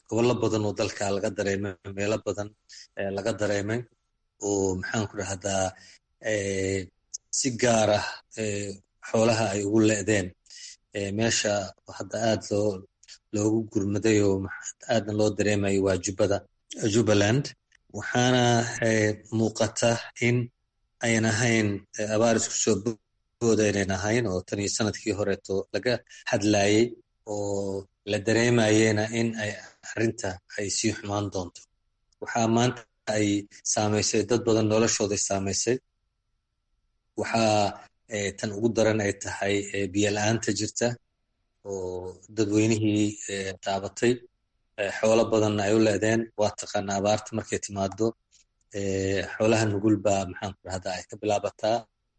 gobollo badan oo dalka laga dareemay meelo badan laga dareemay oo maxaan ku dhahdaa si gaar ah xoolaha ay ugu le'deen meesha hadda aad loo loogu gurmaday oo aadna loo dareemayo waa jubbada jubbaland waxaana muuqata in ayan ahayn abaar isku soo booda inayn ahayn oo tan iyo sanadkii horeeto laga hadlayey oo la dareemayena in ay arrinta ay sii xumaan doonto waxaa maanta ay saamaysay dad badan noloshooday saamaysay waxaa tan ugu daran ay tahay biyo la-aanta jirta oo dadweynihii taabatay xoolo badanna ay u leedeen waa taqaana abaarta markay timaado xoolaha nugul baa maxaan ku dhahdaa ay ka bilaabataa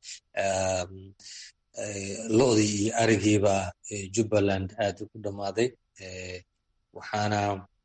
lo-dii iyo arigiiba jubbaland aad ugu dhammaaday waxaana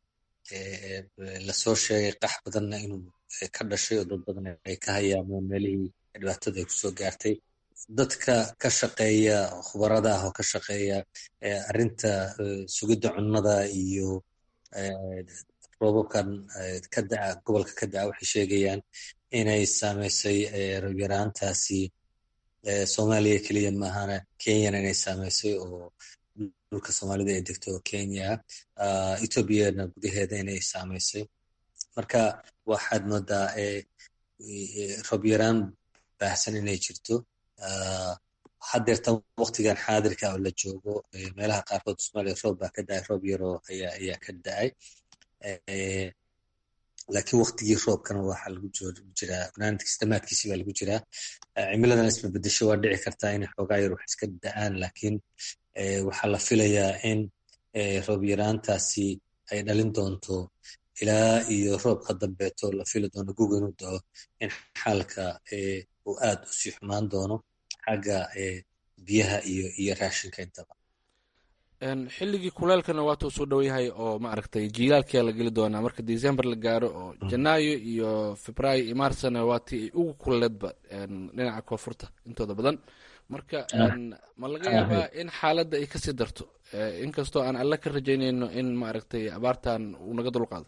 lasoo sheegay qax badanna inuu ka dhashay oo dad badan ay ka hayaameen meelihii dhibaatada ay kusoo gaartay dadka ka shaqeeya khubarada ah oo ka shaqeeya arrinta sugidda cunnada iyo roobabkan ka daca gobolka ka daca waxay sheegayaan inay saamaysay robyaraantaasi soomaaliya keliya maahana kenyana inay saamaysay oo dhulka soomaalida ay degto oo kenya ethoobiana gudaheeda inay saamaysay marka waxaad moodaa robyaraan baahsan inay jirto hadeertan waktigan xaadirka oo la joogo meelaha qaarkood somaaliya roob baa ka dacay roob yaroo ayaa ayaa ka dacay laakiin waktigii roobkana waxaa lagu jiraa barnaamijkiis damaadkiisi baa lagu jiraa cimiladan isma bedesho waa dhici kartaa inay xoogaa yar wax iska da-aan laakiin waxaa la filayaa in roob yaraantaasi ay dhalin doonto ilaa iyo roobka dambeeto la fili doono guga inuu dao in xaalka uu aad u sii xumaan doono xagga biyaha iyo iyo raashinka intaba xilligii kuleelkana waatuu soo dhow yahay oo maaragtay jiilaalkia la geli doonaa marka december la gaaro oo janaayo iyo febraayo iyo marsna waatii ay ugu kuleedba dhinaca koonfurta intooda badan marka ma laga yaabaa in xaaladda ay kasii darto inkastoo aan alle ka rajaynayno in maaragtay abaartan uu naga dulqaado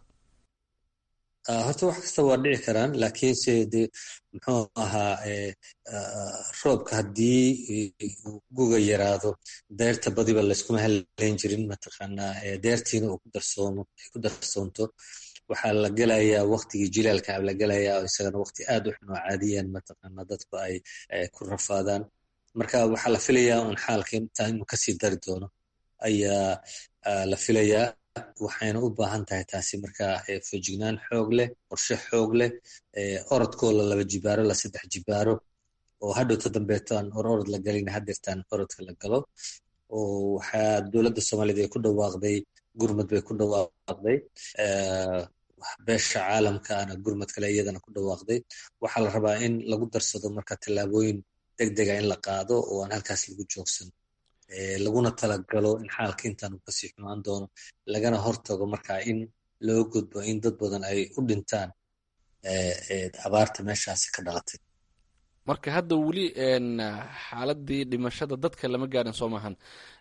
horta wax kasta waa dhici karaan laakiinse de muxuu ahaa roobka haddii guga yaraado deerta badiba layskuma haleyn jirin mataqaanaa deertiina uu ku darsoomo ay ku darsoonto waxaa la gelayaa waktigii jilaalka la gelayaa oo isagana wakti aad u xun oo caadiyan mataqaanaa dadku ay ku rafaadaan marka waxaa la filayaa un xaalka intaa inuu kasii dari doono ayaa la filayaa waxayna u baahan tahay taasi marka fejignaan xoog leh qorshe xoog leh orodkoo la laba jibaaro la saddex jibaaro oo hadhowta dambeeto aan or orod la galin hadeertaan orodka la galo oo waxaa dowladda soomaaliyed ay ku dhawaaqday gurmad bay ku dhawaaqday beesha caalamkaana gurmad kale iyadana ku dhawaaqday waxaa la rabaa in lagu darsado marka tallaabooyin deg dega in la qaado oo aan halkaas lagu joogsan laguna talagalo in xaalka intaan uu kasii xumaan doono lagana hortago marka in loo gudbo in dad badan ay u dhintaan abaarta meeshaasi ka dhalatay marka hadda weli xaaladii dhimashada dadka lama gaarin soo maahan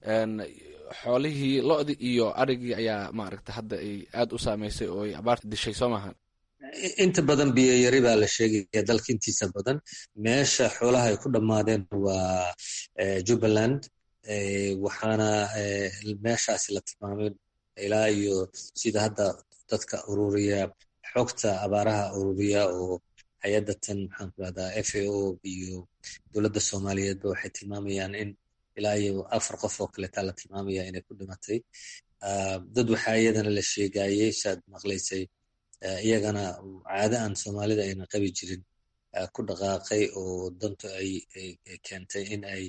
xoolihii lo-dii iyo arigii ayaa maaragta hadda ay aad u saameysay oo ay abaarta dishay soo maahan inta badan biyo yari baa la sheegaya dalka intiisa badan meesha xoolaha ay ku dhammaadeen waa jubbaland waxaana meeshaasi la tilmaamay ilaa iyo sida hadda dadka ururiya xogta abaaraha ururiya oo hay-adda tan maxaan ku rahdaa f a o iyo dowladda soomaaliyeedba waxay tilmaamayaan in ilaa iyo afar qof oo kaleetaa la tilmaamaya inay ku dhimatay dad waxaa iyadana la sheegayey saad maqlaysay iyagana caado aan soomaalida ayna qabi jirin ku dhaqaaqay oo dantu ay keentay in ay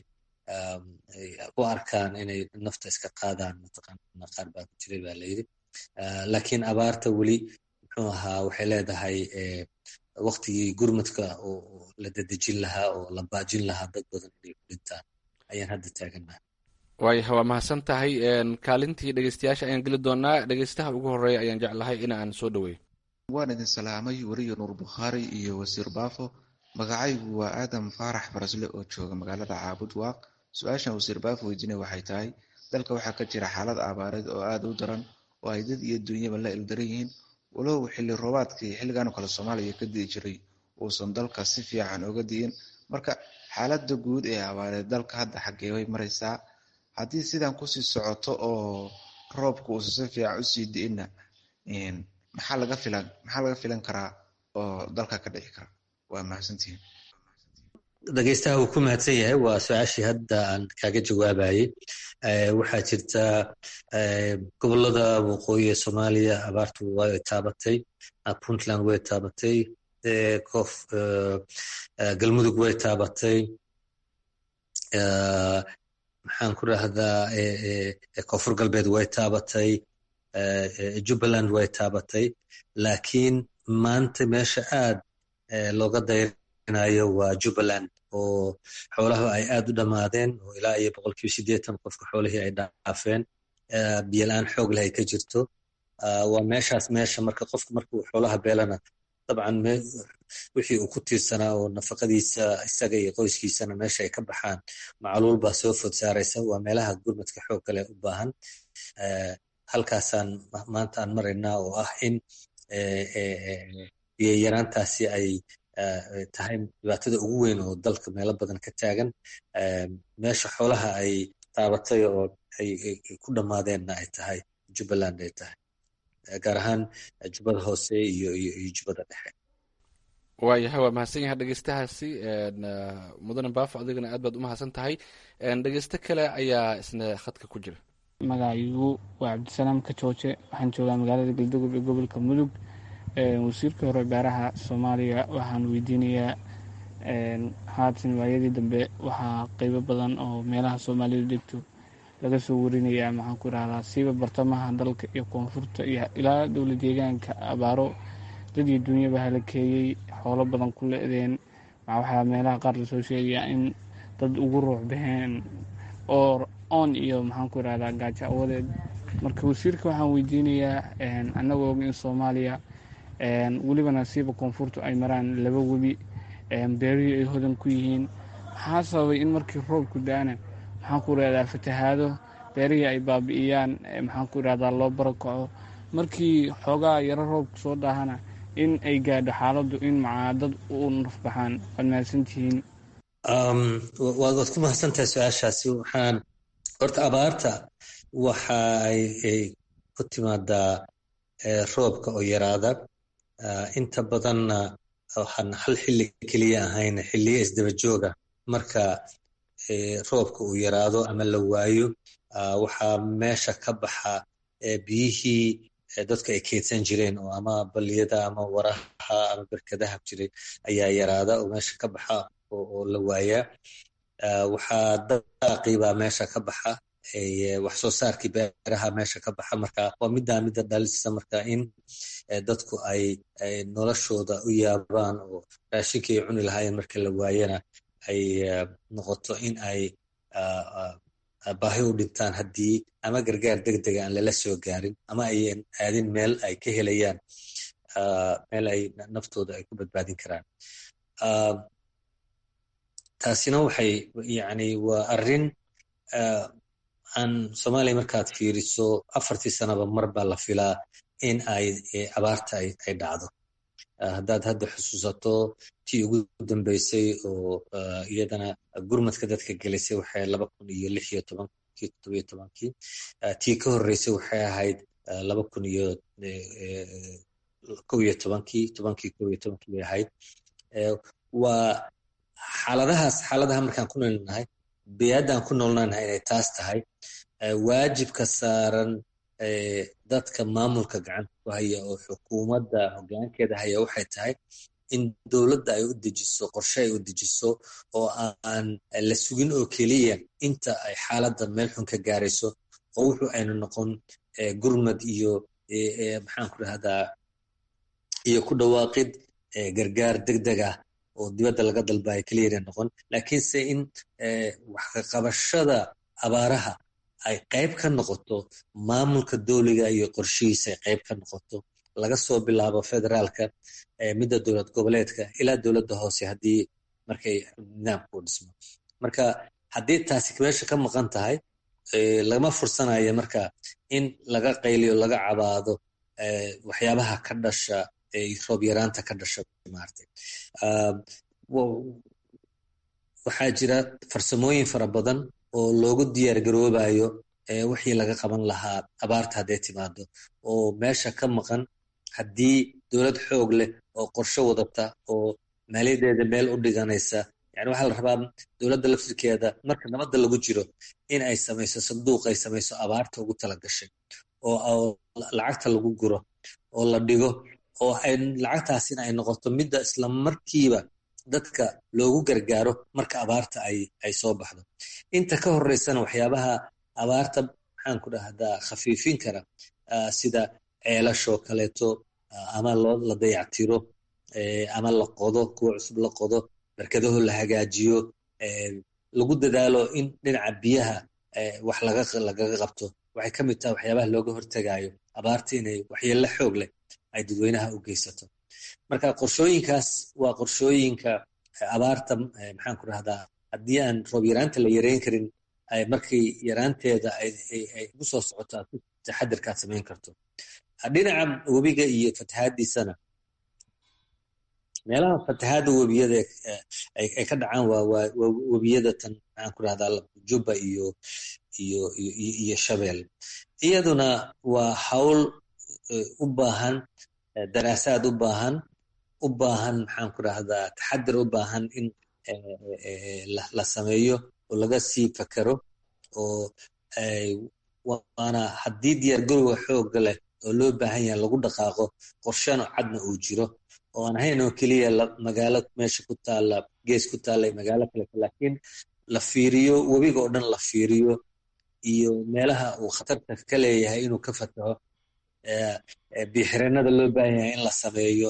u arkaan inay nafta iska qaadaan mataqaana qaar baa ku jiray baa layidhi laakiin abaarta weli muxuu ahaa waxay leedahay waktigii gurmadka oo la dedejin lahaa oo la baajin lahaa dad badan inay ku dhintaan ayaan hadda taaganaha waayaha waa mahadsan tahay kaalintii dhegeystayaasha ayaan geli doonaa dhegeystaha ugu horeeya ayaan jeclahay in aan soo dhaweeyo waan idin salaamay weriyo nuur bukhaari iyo wasiir baafo magacaygu waa aadam faarax farasle oo jooga magaalada caabud waaq su-aashan wasiir baafo weydiinay waxay tahay dalka waxaa ka jira xaalad abaareed oo aada u daran oo ay dad iyo dunyaba la ildaran yihiin walow xilli roobaadkii xilligan oo kale soomaaliya ka dii jiray uusan dalka si fiican oga di'in marka xaaladda guud ee abaareed dalka hadda xaggee way maraysaa haddii sidan kusii socoto oo roobka uusan si fiican usii di'inna maxaa laga filan maxaa laga filan karaa oo dalka ka dhici kara waa mahadsantihiin dhegeystaha wuu ku mahadsan yahay waa su-aashii hadda aan kaaga jawaabayey waxaa jirta gobolada waqooyi ee soomaaliya abaartu way taabatay puntland way taabatay kof galmudug way taabatay maxaan ku rahdaa koonfur galbeed way taabatay jubbaland way taabatay laakiin maanta meesha aad looga dayrinayo waa jubbaland oo xoolaha ay aad u dhammaadeen oo ilaa iyo boqolkiiba siddeetan qofka xoolihii ay dhaafeen biyola-aan xoog leh ay ka jirto waa meeshaas meesha marka qofka marka uu xoolaha beelana dabcan wixii uu ku tiirsanaa oo nafaqadiisa isaga iyo qoyskiisana meesha ay ka baxaan macluul baa soo food saaraysa waa meelaha gurmadka xoog kale u baahan halkaasaan maanta aan maraynaa oo ah in biyayaraantaasi ay tahay dhibaatada ugu weyn oo dalka meelo badan ka taagan meesha xoolaha ay taabatay oo ay ku dhammaadeenna ay tahay jubbaland ay tahay gaar ahaan jubbada hoose iyo iyo jubbada dhexe waayahay waa mahadsan yahay dhegeystahaasi mudane baafo adigana aad baad u mahadsan tahay dhegeysto kale ayaa isna khadka ku jira magacaygu waa cabdisalaam kajooje waxaan joogaa magaalada galdogob ee gobolka mudug wasiirkii hore beeraha soomaaliya waxaan weydiinayaa haatan waayadii dambe waxaa qeybo badan oo meelaha soomaalidu degto laga soo warinayaa maxaan ku irahdaa siiba bartamaha dalka iyo koonfurta iyo ilaa dowla deegaanka abaaro dad iyo dunyaba halakeeyey xoolo badan ku le-deen waxaa meelaha qaar lasoo sheegayaa in dad ugu ruux baxeen oo on iyo maxaan ku irahdaa gaajo awadeed marka wasiirka waxaan weydiinayaa annagoo og in soomaaliya welibana siiba koonfurtu ay maraan laba webi beerihii ay hodan ku yihiin maxaa sababay in markii roobku da-ana maxaan ku irahdaa fatahaado beerihii ay baabi'iyaan maxaan ku irahdaa loo barakaco markii xoogaa yaro roobku soo daahana in ay gaadho xaaladdu in macaadad u nafbaxaan waad mahadsantihiin waad ku mahadsantahay su-aashaasi waxaan horta abaarta waxa ay ku timaadaa roobka oo yaraada inta badanna waxaan hal xilli keliya ahayn xilliyo isdaba jooga marka roobka uu yaraado ama la waayo waxaa meesha ka baxa biyihii dadka ay keydsan jireen oo ama baliyada ama waraha ama berkadaha jiray ayaa yaraada oo meesha ka baxa oo la waayaa waxaa daaqibaa meesha ka baxa wax soo saarkii beeraha meesha ka baxa marka waa middaa midda dhalisa marka in dadku ay noloshooda u yaabaan oo raashinkii ay cuni lahaayeen marka la waayana ay noqoto in ay baahi u dhintaan haddii ama gargaar degdega aan lala soo gaarin ama ayan aadin meel ay ka helayaan meel ay naftooda ay ku badbaadin karaan taasina waxay yani waa arrin aan soomaaliya markaad fiiriso afartii sanaba mar baa la filaa in ay abaarta ay dhacdo haddaad hadda xusuusato tii ugu dambeysay oo iyadana gurmadka dadka gelisay waxay laba kun iyo lix iyo tobankii toddobiyo tobankii tii ka horreysay waxay ahayd laba kun iyo kow iyo tobankii tobankii kow iyo tobankii bay ahayd waa xaaladahaas xaaladaha markaan ku noolnahay biyaaddaan ku noolnaanahay inay taas tahay waajibka saaran dadka maamulka gacanta ku haya oo xukuumadda hoggaankeeda haya waxay tahay in dowladda ay u dejiso qorshe ay u dejiso oo aan la sugin oo keliya inta ay xaaladda meel xun ka gaarayso oo wuxuu aynu noqon gurmad iyo maxaan ku rahdaa iyo ku dhawaaqid gargaar degdeg ah oo dibadda laga dalbayo keliya inay noqon laakiinse in wax ka qabashada abaaraha ay qayb ka noqoto maamulka dowliga iyo qorshihiisa ay qayb ka noqoto laga soo bilaabo federaalka midda dowlad goboleedka ilaa dowladda hoose haddii markay nidaamku u dhismo marka haddii taasi meesha ka maqan tahay lagama fursanayo marka in laga qayliyo laga cabaado waxyaabaha ka dhasha roob yaraanta ka dhasha maaragtay waxaa jira farsamooyin fara badan oo loogu diyaar garoobayo wixii laga qaban lahaa abaarta hadday timaado oo meesha ka maqan haddii dowlad xoog leh oo qorshe wadata oo maaliyadeeda meel u dhiganaysa yani waxaa la rabaa dowladda laftirkeeda marka nabadda lagu jiro in ay samayso sanduuq ay samayso abaarta ugu tala gashay oo lacagta lagu guro oo la dhigo oo ay lacagtaasina ay noqoto midda isla markiiba dadka loogu gargaaro marka abaarta ay ay soo baxdo inta ka horeysana waxyaabaha abaarta maxaan ku dhahdaa khafiifin kara sida ceelashoo kaleeto ama loo la dayactiro ama la qodo kuwa cusub la qodo barkadaho la hagaajiyo lagu dadaalo in dhinaca biyaha wax lagaga qabto waxay ka mid tahay waxyaabaha looga hortegayo abaarta inay waxyeello xoog leh ay dadweynaha u geysato marka qorshooyinkaas waa qorshooyinka abaarta maxaan ku dhahdaa haddii aan roob yaraanta la yareyn karin markii yaraanteeda ay ugu soo socoto aad ku taxadirkaad samayn karto dhinaca webiga iyo fatahaadiisana meelaha fatahaada webiyada ay ka dhacaan waa webiyada tan maxaan ku dhahdaa jubba iyo iyo iyo shabeel iyaduna waa hawl u baahan daraasaad u baahan u baahan maxaan ku dhahdaa taxadir u baahan in la sameeyo oo laga sii fakero oo waana haddii diyaargarowga xooga leh oo loo baahan yahay lagu dhaqaaqo qorshano cadna uu jiro oo aan ahayn oo keliya magaalo meesha ku taalla gees ku taalla magaalo kaleta laakiin la fiiriyo webiga oo dhan la fiiriyo iyo meelaha uu khatarta ka leeyahay inuu ka fataho biixireenada loo baahan yahay in la sameeyo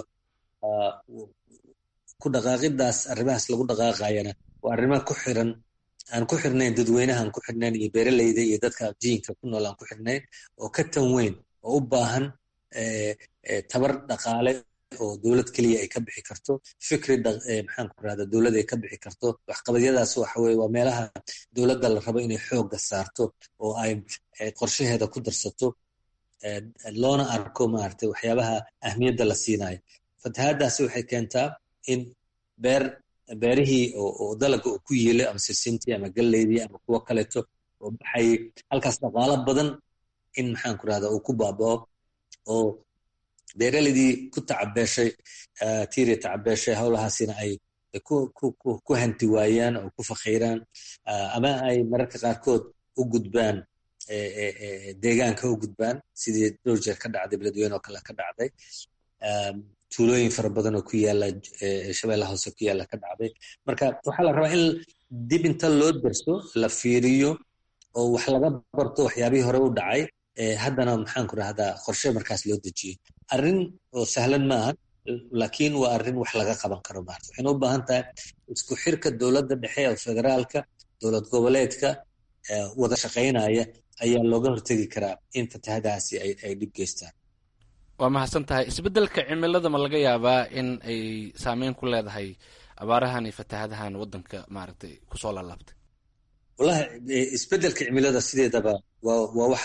ku dhaqaaqidaas arrimahaas lagu dhaqaaqayana waa arrimo ku xiran aan ku xirnayn dadweynaha aan ku xirnayn iyo beeraleyda iyo dadka jiinka ku nool aan ku xirnayn oo ka tan weyn oo u baahan tabar dhaqaale oo dowlad keliya ay ka bixi karto fikri maxaan ku rahda dowlad ay ka bixi karto waxqabadyadaas waxa weye waa meelaha dowladda la rabo inay xoogga saarto oo ay qorshaheeda ku darsato loona arko maaragtay waxyaabaha ahmiyadda la siinayo fatahaadaasi waxay keentaa in beer beerihii oo dalaga uu ku yiilay ama sisintii ama galleydii ama kuwo kaleeto oo baxay halkaas dhaqaalo badan in maxaan ku rahda uu ku baabao oo beeraleydii ku tacabeeshay tiiri tacabeeshay howlahaasina ay ku hanti waayaan oo ku fakhiiraan ama ay mararka qaarkood u gudbaan deegaanka u gudbaan sidii dhowr jeer ka dhacday beledweyne oo kale ka dhacday tuulooyin fara badan oo ku yaala shabeella hoose ku yaala ka dhacday marka waxaa la rabaa in dib inta loo darso la fiiriyo oo wax laga barto waxyaabihii hore u dhacay haddana maxaan ku rahdaa qorshe markaas loo dejiyey arrin oo sahlan maaha laakiin waa arrin wax laga qaban karo maarta waxayna u baahan tahay isku xirka dowladda dhexe oo federaalka dowlad goboleedka wada shaqaynaya ayaa looga hortegi karaa in fatahadaasi ay dhib geystaan waa mahadsan tahay isbeddelka cimilada ma laga yaabaa in ay saameyn ku leedahay abaarahan iyo fatahadahan waddanka maaragtay kusoo laalaabtay wallahi isbeddelka cimilada sideedaba waa waa wax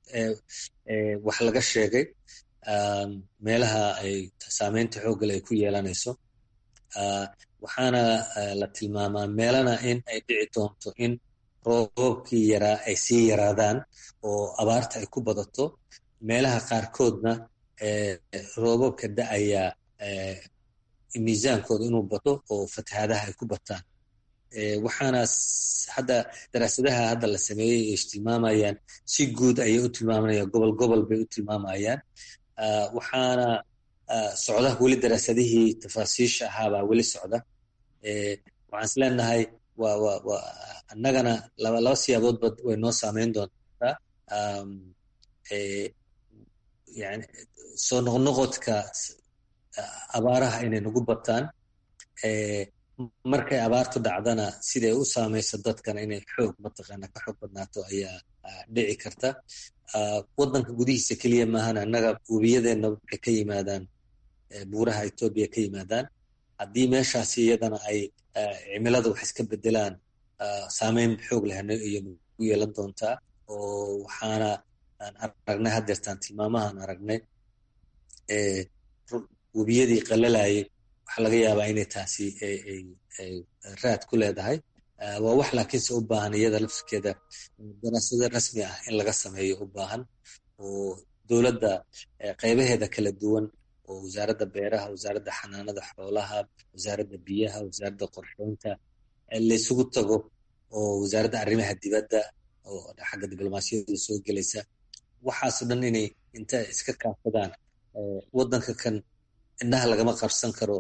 wax laga sheegay meelaha ay saameynta xooggale ay ku yeelanayso waxaana la tilmaamaa meelana in ay dhici doonto in roobabkii yaraa ay sii yaraadaan oo abaarta ay ku badato meelaha qaarkoodna roobabka da-ayaa miisaankooda inuu bato oo fatahaadaha ay ku bataan waxaana hadda daraasadaha hadda la sameeyey ay tilmaamayaan si guud ayay u tilmaamanayaan gobol gobol bay u tilmaamayaan waxaana socda weli daraasadihii tafaasiisha ahaabaa weli socda waxaan is leenahay waa wa wa annagana laba laba siyaaboodba way noo saameyn doontaa yani soo noqnoqodka abaaraha inay nagu bataan markay abaartu dhacdana siday u saamayso dadkana inay xoog mataqaana ka xoog badnaato ayaa dhici karta waddanka gudihiisa keliya maahan annaga webiyadeenna waxay ka yimaadaan buuraha etoobiya ka yimaadaan haddii meeshaasi iyadana ay cimilada wax iska bedelaan saameyn xoog leh iyo nagu yeelan doontaa oo waxaana aan aragnay haddeertaan tilmaamahaan aragnay webiyadii qalalayay waxaa laga yaabaa inay taasi raad ku leedahay waa wax laakiinse u baahan iyada lafskeeda daraasado rasmi ah in laga sameeyo u baahan oo dowladda qaybaheeda kala duwan oo wasaaradda beeraha wasaaradda xanaanada xoolaha wasaaradda biyaha wasaaradda qorsheynta laysugu tago oo wasaaradda arrimaha dibadda oo xagga diblomaasiyadda soo gelaysa waxaasoo dhan inay inta iska kaafadaan waddanka kan indhaha lagama qarsan karo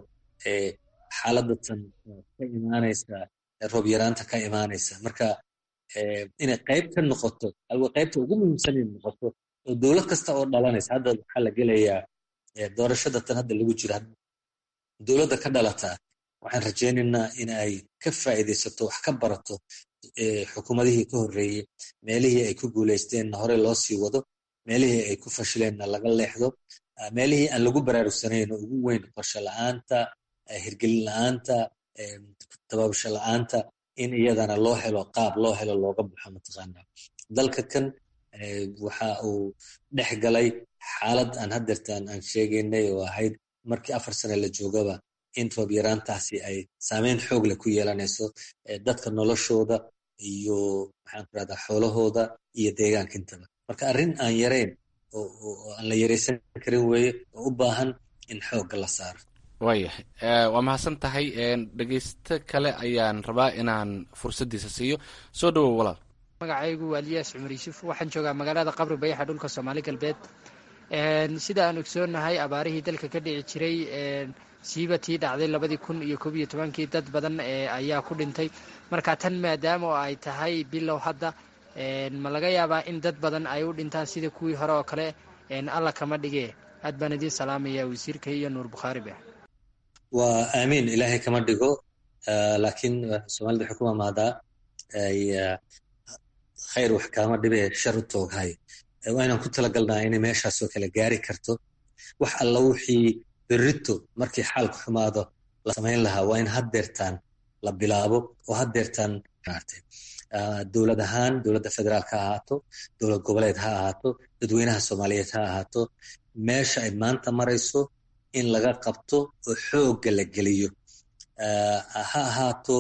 xaaladatan ka imaanaysa roob yaraanta ka imaanaysa marka inay qayb ka noqoto qaybta ugu muhiimsan inay noqoto oo dowlad kasta oo dhalanaysa hadda waxaa la gelayaa doorashada tan hadda lagu jiro dowladda ka dhalataa waxaan rajaynaynaa in ay ka faa'iidaysato wax ka barato xukuumadihii ka horreeyey meelihii ay ku guulaysteenna hore loo sii wado meelihii ay ku fashileenna laga leexdo meelihii aan lagu baraarugsanayn oo ugu weyn qorshe la'aanta hirgelin la'aanta tababasho la'aanta in iyadana loo helo qaab loo helo looga baxo mataqaanaa dalka kan waxa uu dhex galay xaalad aan haddeertaan aan sheegaynay oo ahayd markii afar sane la joogaba in roob yaraantaasi ay saameyn xoog leh ku yeelanayso dadka noloshooda iyo maxaan ku rahdaa xoolahooda iyo deegaanka intaba marka arrin aan yarayn oo aan la yaraysan karin weeye oo u baahan in xoogga la saaro waayahay waa mahadsan tahay dhegeysto kale ayaan rabaa inaan fursaddiisa siiyo soo dhowow walaal magacaygu waa liyaas cumar yuusuf waxaan joogaa magaalada qabri bayaxa dhulka soomaali galbeed sida aan ogsoonnahay abaarihii dalka ka dhici jiray siiba tii dhacday labadii kun iyo koob iyo tobankii dad badan ayaa ku dhintay marka tan maadaama oo ay tahay bilow hadda ma laga yaabaa in dad badan ay u dhintaan sida kuwii hore oo kale alla kama dhige aad baan idiin salaamaya wasiirka iyo nuur bukhaariba waa aamiin ilaahay kama dhigo laakiin soomaalida waxay ku mamaadaa khayr wax kaama dhibe shar u tooghay waa inaan ku talagalnaa inay meeshaasoo kale gaari karto wax alla wixii berrito markii xaalku xumaado la samayn lahaa waa in haddeertaan la bilaabo oo haddeertaan dowlad ahaan dowladda federaalk ha ahaato dowlad goboleed ha ahaato dadweynaha soomaaliyeed ha ahaato meesha ay maanta marayso in laga qabto oo xoogga la geliyo ha ahaato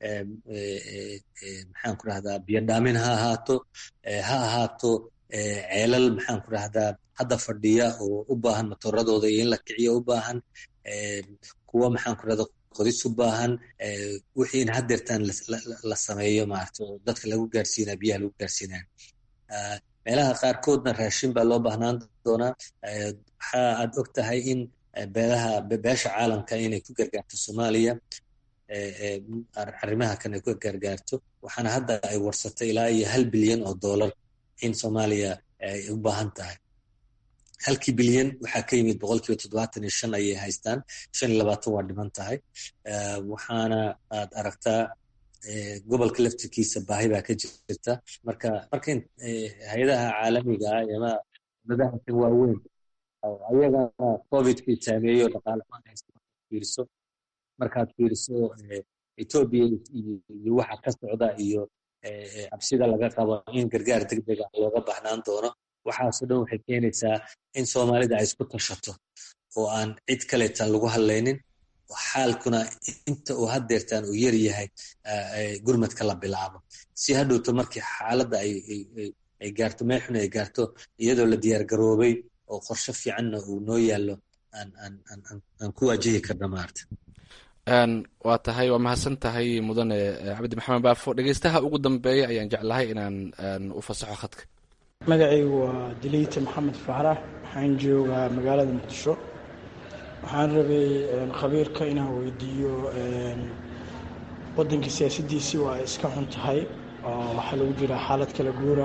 maxaan ku rahdaa biyodhaamin ha ahaato ha ahaato ceelal maxaan ku rahdaa hadda fadhiya oo u baahan matooradooda iyo in la kiciyo u baahan kuwa maxaan ku rahdaa qodis u baahan wixii in haddeertaan la sameeyo maarata oo dadka lagu gaarsiinaya biyaha lagu gaarsiinaya meelaha qaarkoodna raashin baa loo baahnaan doonaa waxa aad og tahay in beelaha beesha caalamka inay ku gargaarto soomaaliya arrimaha kan ay ku gargaarto waxaana hadda ay warsatay ilaa iyo hal bilyan oo dollar in soomaaliya ay u baahan tahay halkii bilyan waxaa ka yimid boqolkiiba toddobaatan iyo shan ayay haystaan shan iyo labaatan waa dhiman tahay waxaana aad aragtaa gobolka laftirkiisa baahi baa ka jirta marka marka hay-adaha caalamiga ah ama dadaha kan waaweyn ayagana covidkii saameeyo dhaqaale fiiriso markaad fiiriso etoobiya iyo waxa ka socda iyo cabsida laga qabo in gargaar degdega looga baahnaan doono waxaasoo dhan waxay keenaysaa in soomaalida ay isku tashato oo aan cid kaleetan lagu hadlaynin xaalkuna inta uu haddeertaan uu yar yahay gurmadka la bilaabo si hadhowto markii xaaladda ay gaarto meexuna ay gaarto iyadoo la diyaar garoobay oo qorshe fiicanna uu noo yaallo aan ku waajahi karna maarta waa tahay waa mahadsan tahay mudane cabdi maxamed baafo dhegeystaha ugu dambeeya ayaan jeclahay inaan u fasaxo khadka magacaygu waa diliyta maxamed faarax waxaan joogaa magaalada muqdisho waxaan rabay khabiirka inaan weydiiyo waddanka siyaasaddiisii waa iska xun tahay oo waxaa lagu jiraa xaalad kala guura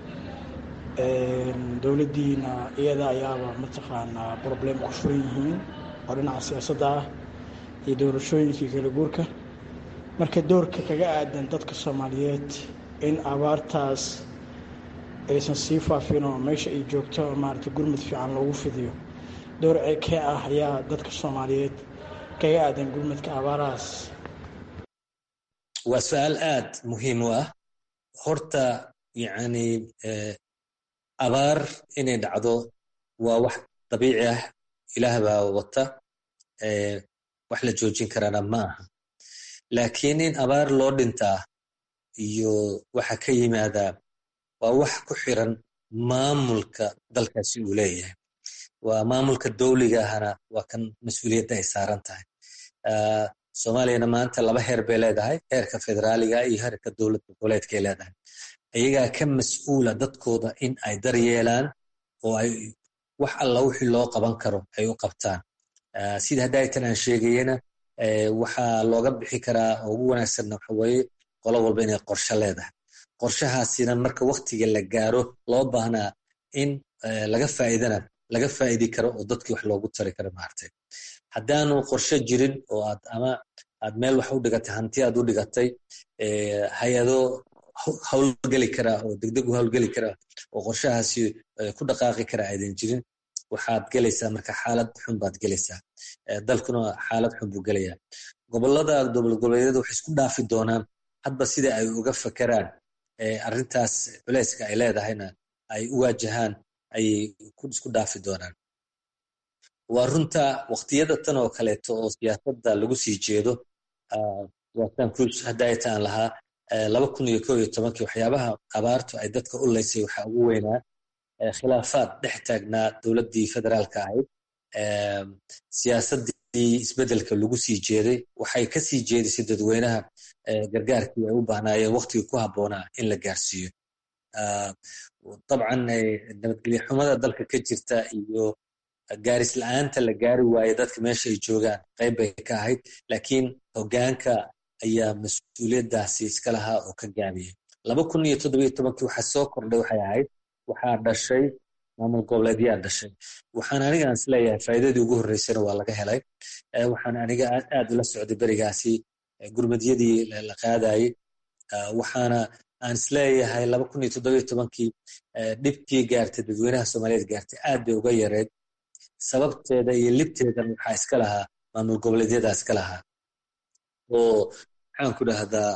dowladdiina iyada ayaaba mataqaanaa problem ku furan yihiin oo dhinaca siyaasadda ah iyo doorashooyinkii kala guurka marka doorka kaga aadan dadka soomaaliyeed in abaartaas aysan sii faafin oo meesha ay joogto maarata gurmud fiican loogu fidiyo door kee ah ayaa dadka soomaaliyeed kaga aadan gurmudka abaarahaas waa su-aal aad muhiim u ah horta yacni abaar inay dhacdo waa wax dabiici ah ilaah baa wata wax la joojin karana ma aha laakiin in abaar loo dhintaa iyo waxa ka yimaadaa waa wax ku xiran maamulka dalkaasi uu leeyahay waa maamulka dowliga ahana waa kan mas-uuliyadda ay saaran tahay soomaaliyana maanta laba heer bay leedahay heerka federaaliga iyo heerka dowlad goboleedkay leedahay iyagaa ka mas-uula dadkooda in ay daryeelaan oo ay wax alla wixii loo qaban karo ay u qabtaan sida haddaytan aan sheegayena waxaa looga bixi karaa oo ugu wanaagsanna waxa weeye qolo walba inay qorshe leedahay qorshahaasina marka waktiga la gaaro loo baahnaa in laga faa'iidana laga faa'idi karo oo dadkii wax loogu tari karo maartay haddaanu qorshe jirin oo aad ama aad meel wax u dhigatay hanti aad u dhigatay hay-ado howlgeli karaa oo degdeg u howlgeli karaa oo qorshahaasi ku dhaqaaqi karaa aydan jirin waxaad gelaysaa marka xaalad xun baad gelaysaa dalkuna xaalad xun buu gelayaa gobolada dowlad goboleedyada waxay isku dhaafi doonaan hadba sida ay uga fakeraan arrintaas culeyska ay leedahayna ay u waajahaan ayay isku dhaafi doonaan waa runta waqtiyada tan oo kaleeto oo siyaasadda lagu sii jeedo waatan cruz haddaayta aan lahaa laba kun iyo koo iyo tobankii waxyaabaha abaartu ay dadka u leysay waxaa ugu weynaa khilaafaad dhex taagnaa dowladdii federaalka ahayd siyaasaddii isbeddelka lagu sii jeeday waxay ka sii jeedisay dadweynaha gargaarkii ay u baahnaayeen waqtigii ku habboonaa in la gaarsiiyo dabcan nabadgelyo xumada dalka ka jirta iyo gaaris la-aanta la gaari waaye dadka meesha ay joogaan qayb bay ka ahayd laakiin hoggaanka ayaa mas-uuliyaddaasi iska lahaa oo ka gaabiyey laba kun iyo toddobiyo tobankii waxaa soo kordhay waxay ahayd waxaa dhashay maamul goboleedyaa dhashay waxaan aniga aan isleeyahay faa'iidadii ugu horreysana waa laga helay waxaan aniga aad ula socday berigaasi gurmadyadii la qaadayey waxaana aan isleeyahay laba kun iyo toddobiyo tobankii dhibkii gaartay dadweynaha soomaaliyeed gaartay aad bay uga yareed sababteeda iyo libteedan waxaa iska lahaa maamul goboleedyada iska lahaa oo maxaan ku dhahdaa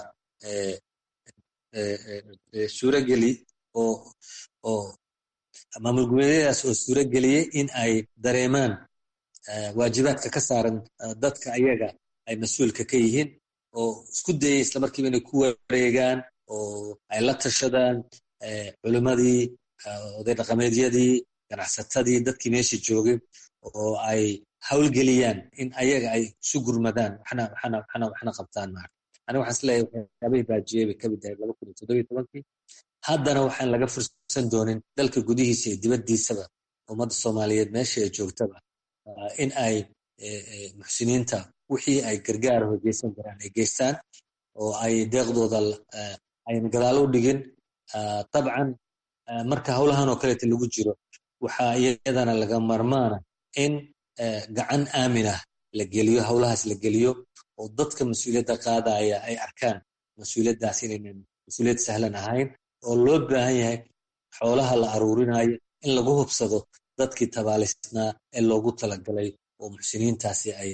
suurogeli oo oo maamul goboleedyadaas oo suurageliyey in ay dareemaan waajibaadka ka saaran dadka ayaga ay mas-uulka ka yihiin oo isku dayay islamarkiiba inay ku wareegaan oo ay la tashadaan culimmadii oday dhaqameedyadii ganacsatadii dadkii meesha joogay oo ay howlgeliyaan in ayaga ay isu gurmadaan waxna qabtaan maarta aniga waxaan isleeyahay waxyaabihii baajiyey bay kamid ahayd laba kun iyo toddobiyo tobankii haddana waxaan laga fursan doonin dalka gudihiisa iyo dibaddiisaba ummadda soomaaliyeed meesha ay joogtaba in ay muxsiniinta wixii ay gargaaraho geysan karaan ay geystaan oo ay deeqdooda ayna gadaalo u dhigin dabcan marka howlahan oo kaleeta lagu jiro waxaa iyadana laga marmaana in gacan aaminah la geliyo howlahaas la geliyo oo dadka mas-uuliyadda qaadaya ay arkaan mas-uuliyaddaas inaynan mas-uuliyad sahlan ahayn oo loo baahan yahay xoolaha la aruurinayo in lagu hubsado dadkii tabaalisnaa ee loogu talagalay oo muxsiniintaasi ay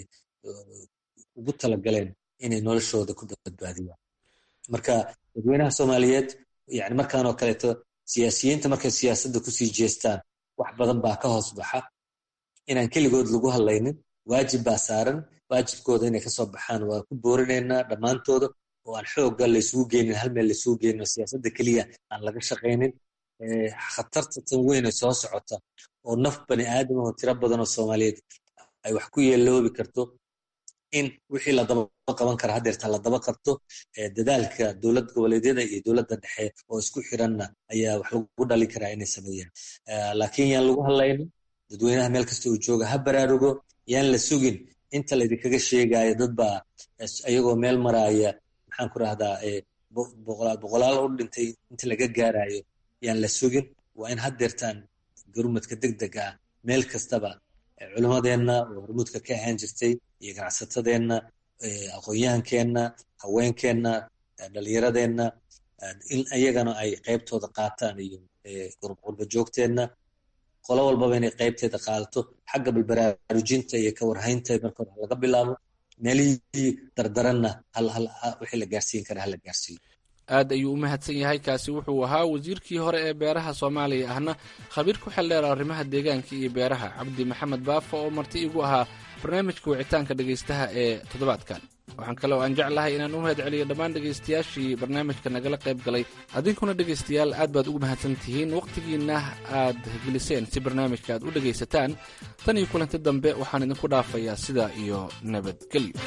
ugu talagaleen inay noloshooda ku badbaadiyaan marka dadweynaha soomaaliyeed yani markaan oo kaleeto siyaasiyiinta markay siyaasadda kusii jeestaan wax badan baa ka hoos baxa inaan keligood lagu hadlaynin waajib baa saaran waajibkooda inay kasoo baxaan waa ku boorinaynaa dhammaantooda oo aan xoogga laysugu geynin hal meel laysugu geynin oo siyaasadda keliya aan laga shaqaynin khatarta tan weyn ee soo socota oo naf bani aadam oo tiro badan oo soomaaliyeed ay wax ku yeeloobi karto in wixii la daba qaban kara haddeerta la daba qabto dadaalka dowlad goboleedyada iyo dowladda dhexe oo isku xiranna ayaa wax lagu dhalin karaa inay sameeyaan laakiin yaan lagu hadlaynin dadweynaha meel kasta uu jooga ha baraarugo yaan la sugin inta laydinkaga sheegayo dad baa ayagoo meel maraaya maxaan ku rahdaa boqolaal u dhintay inta laga gaarayo yaan la sugin waa in haddeertaan gurmadka deg deg ah meel kastaba culimmadeenna oo hormuudka ka ahaan jirtay iyo ganacsatadeenna aqoon-yahankeenna haweenkeenna dhalinyaradeenna in ayagana ay qaybtooda qaataan iyo qurba joogteenna qolo walbaba inay qaybteeda qaadato xagga balbaraarujinta iyo kawarhaynta marka hore laga bilaabo meelihii dardaranna wixii la gaarsiin kara hala gaarsiiyo aad ayuu u mahadsan yahay kaasi wuxuu ahaa wasiirkii hore ee beeraha soomaaliya ahna khabiir ku xildheer arrimaha deegaanka iyo beeraha cabdi maxamed baafa oo marti igu ahaa barnaamijka wicitaanka dhegaystaha ee toddobaadkan waxaan kale oo aan jeclahay inaan u mahad celiyo dhammaan dhegaystayaashii barnaamijka nagala qayb galay adinkuna dhegaystayaal aad baad ugu mahadsan tihiin wakhtigiinna aad geliseen si barnaamijka aad u dhegaysataan tan iyo kulanti dambe waxaan idinku dhaafayaa sidaa iyo nabadgelyo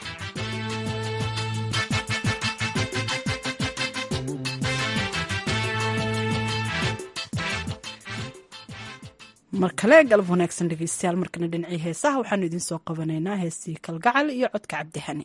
mar kale galab wanaagsan dhegeystayaal markana dhinacii heesaha waxaanu idiin soo qabanaynaa heestii kalgacal iyo codka cabdihani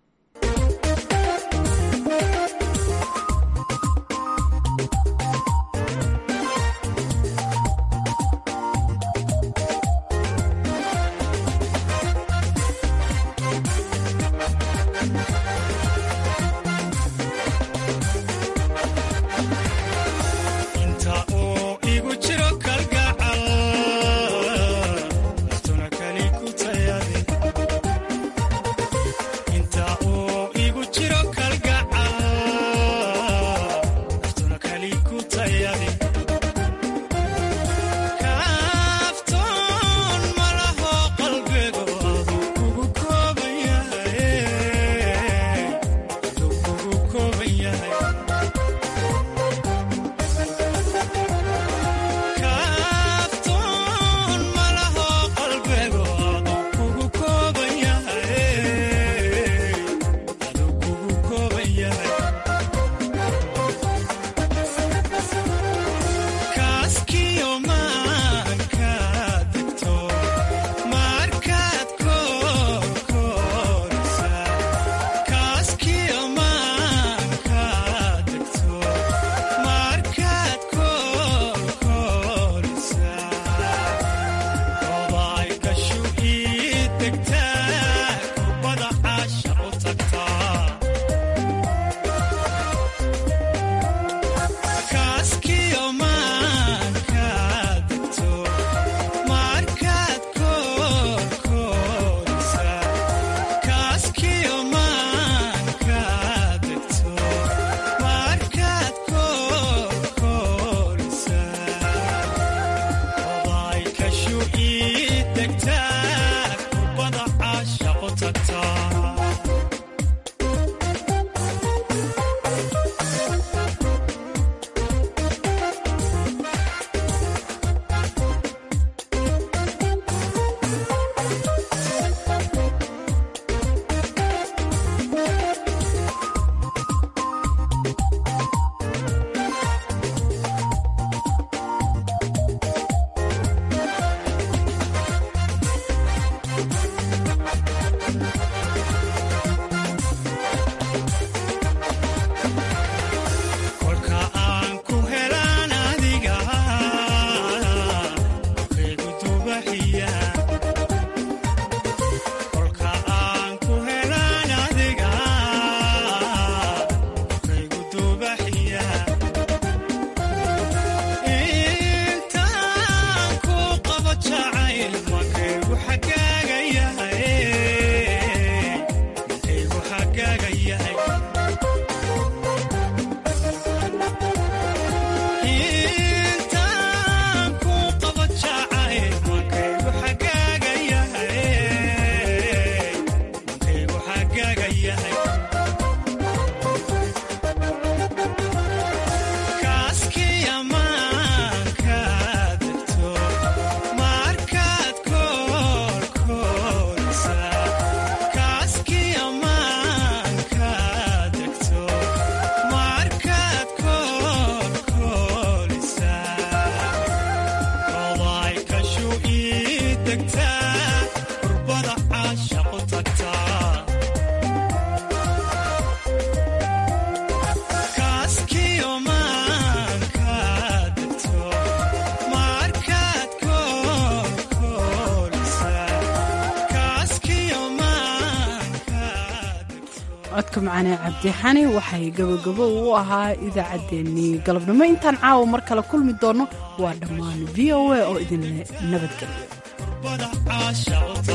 codka macaane cabdixani waxay gabogabo u ahaa idaacaddeenii galabnimo intaan caawa mar kale kulmi doonno waa dhammaan v o a oo idinle nabadgelyo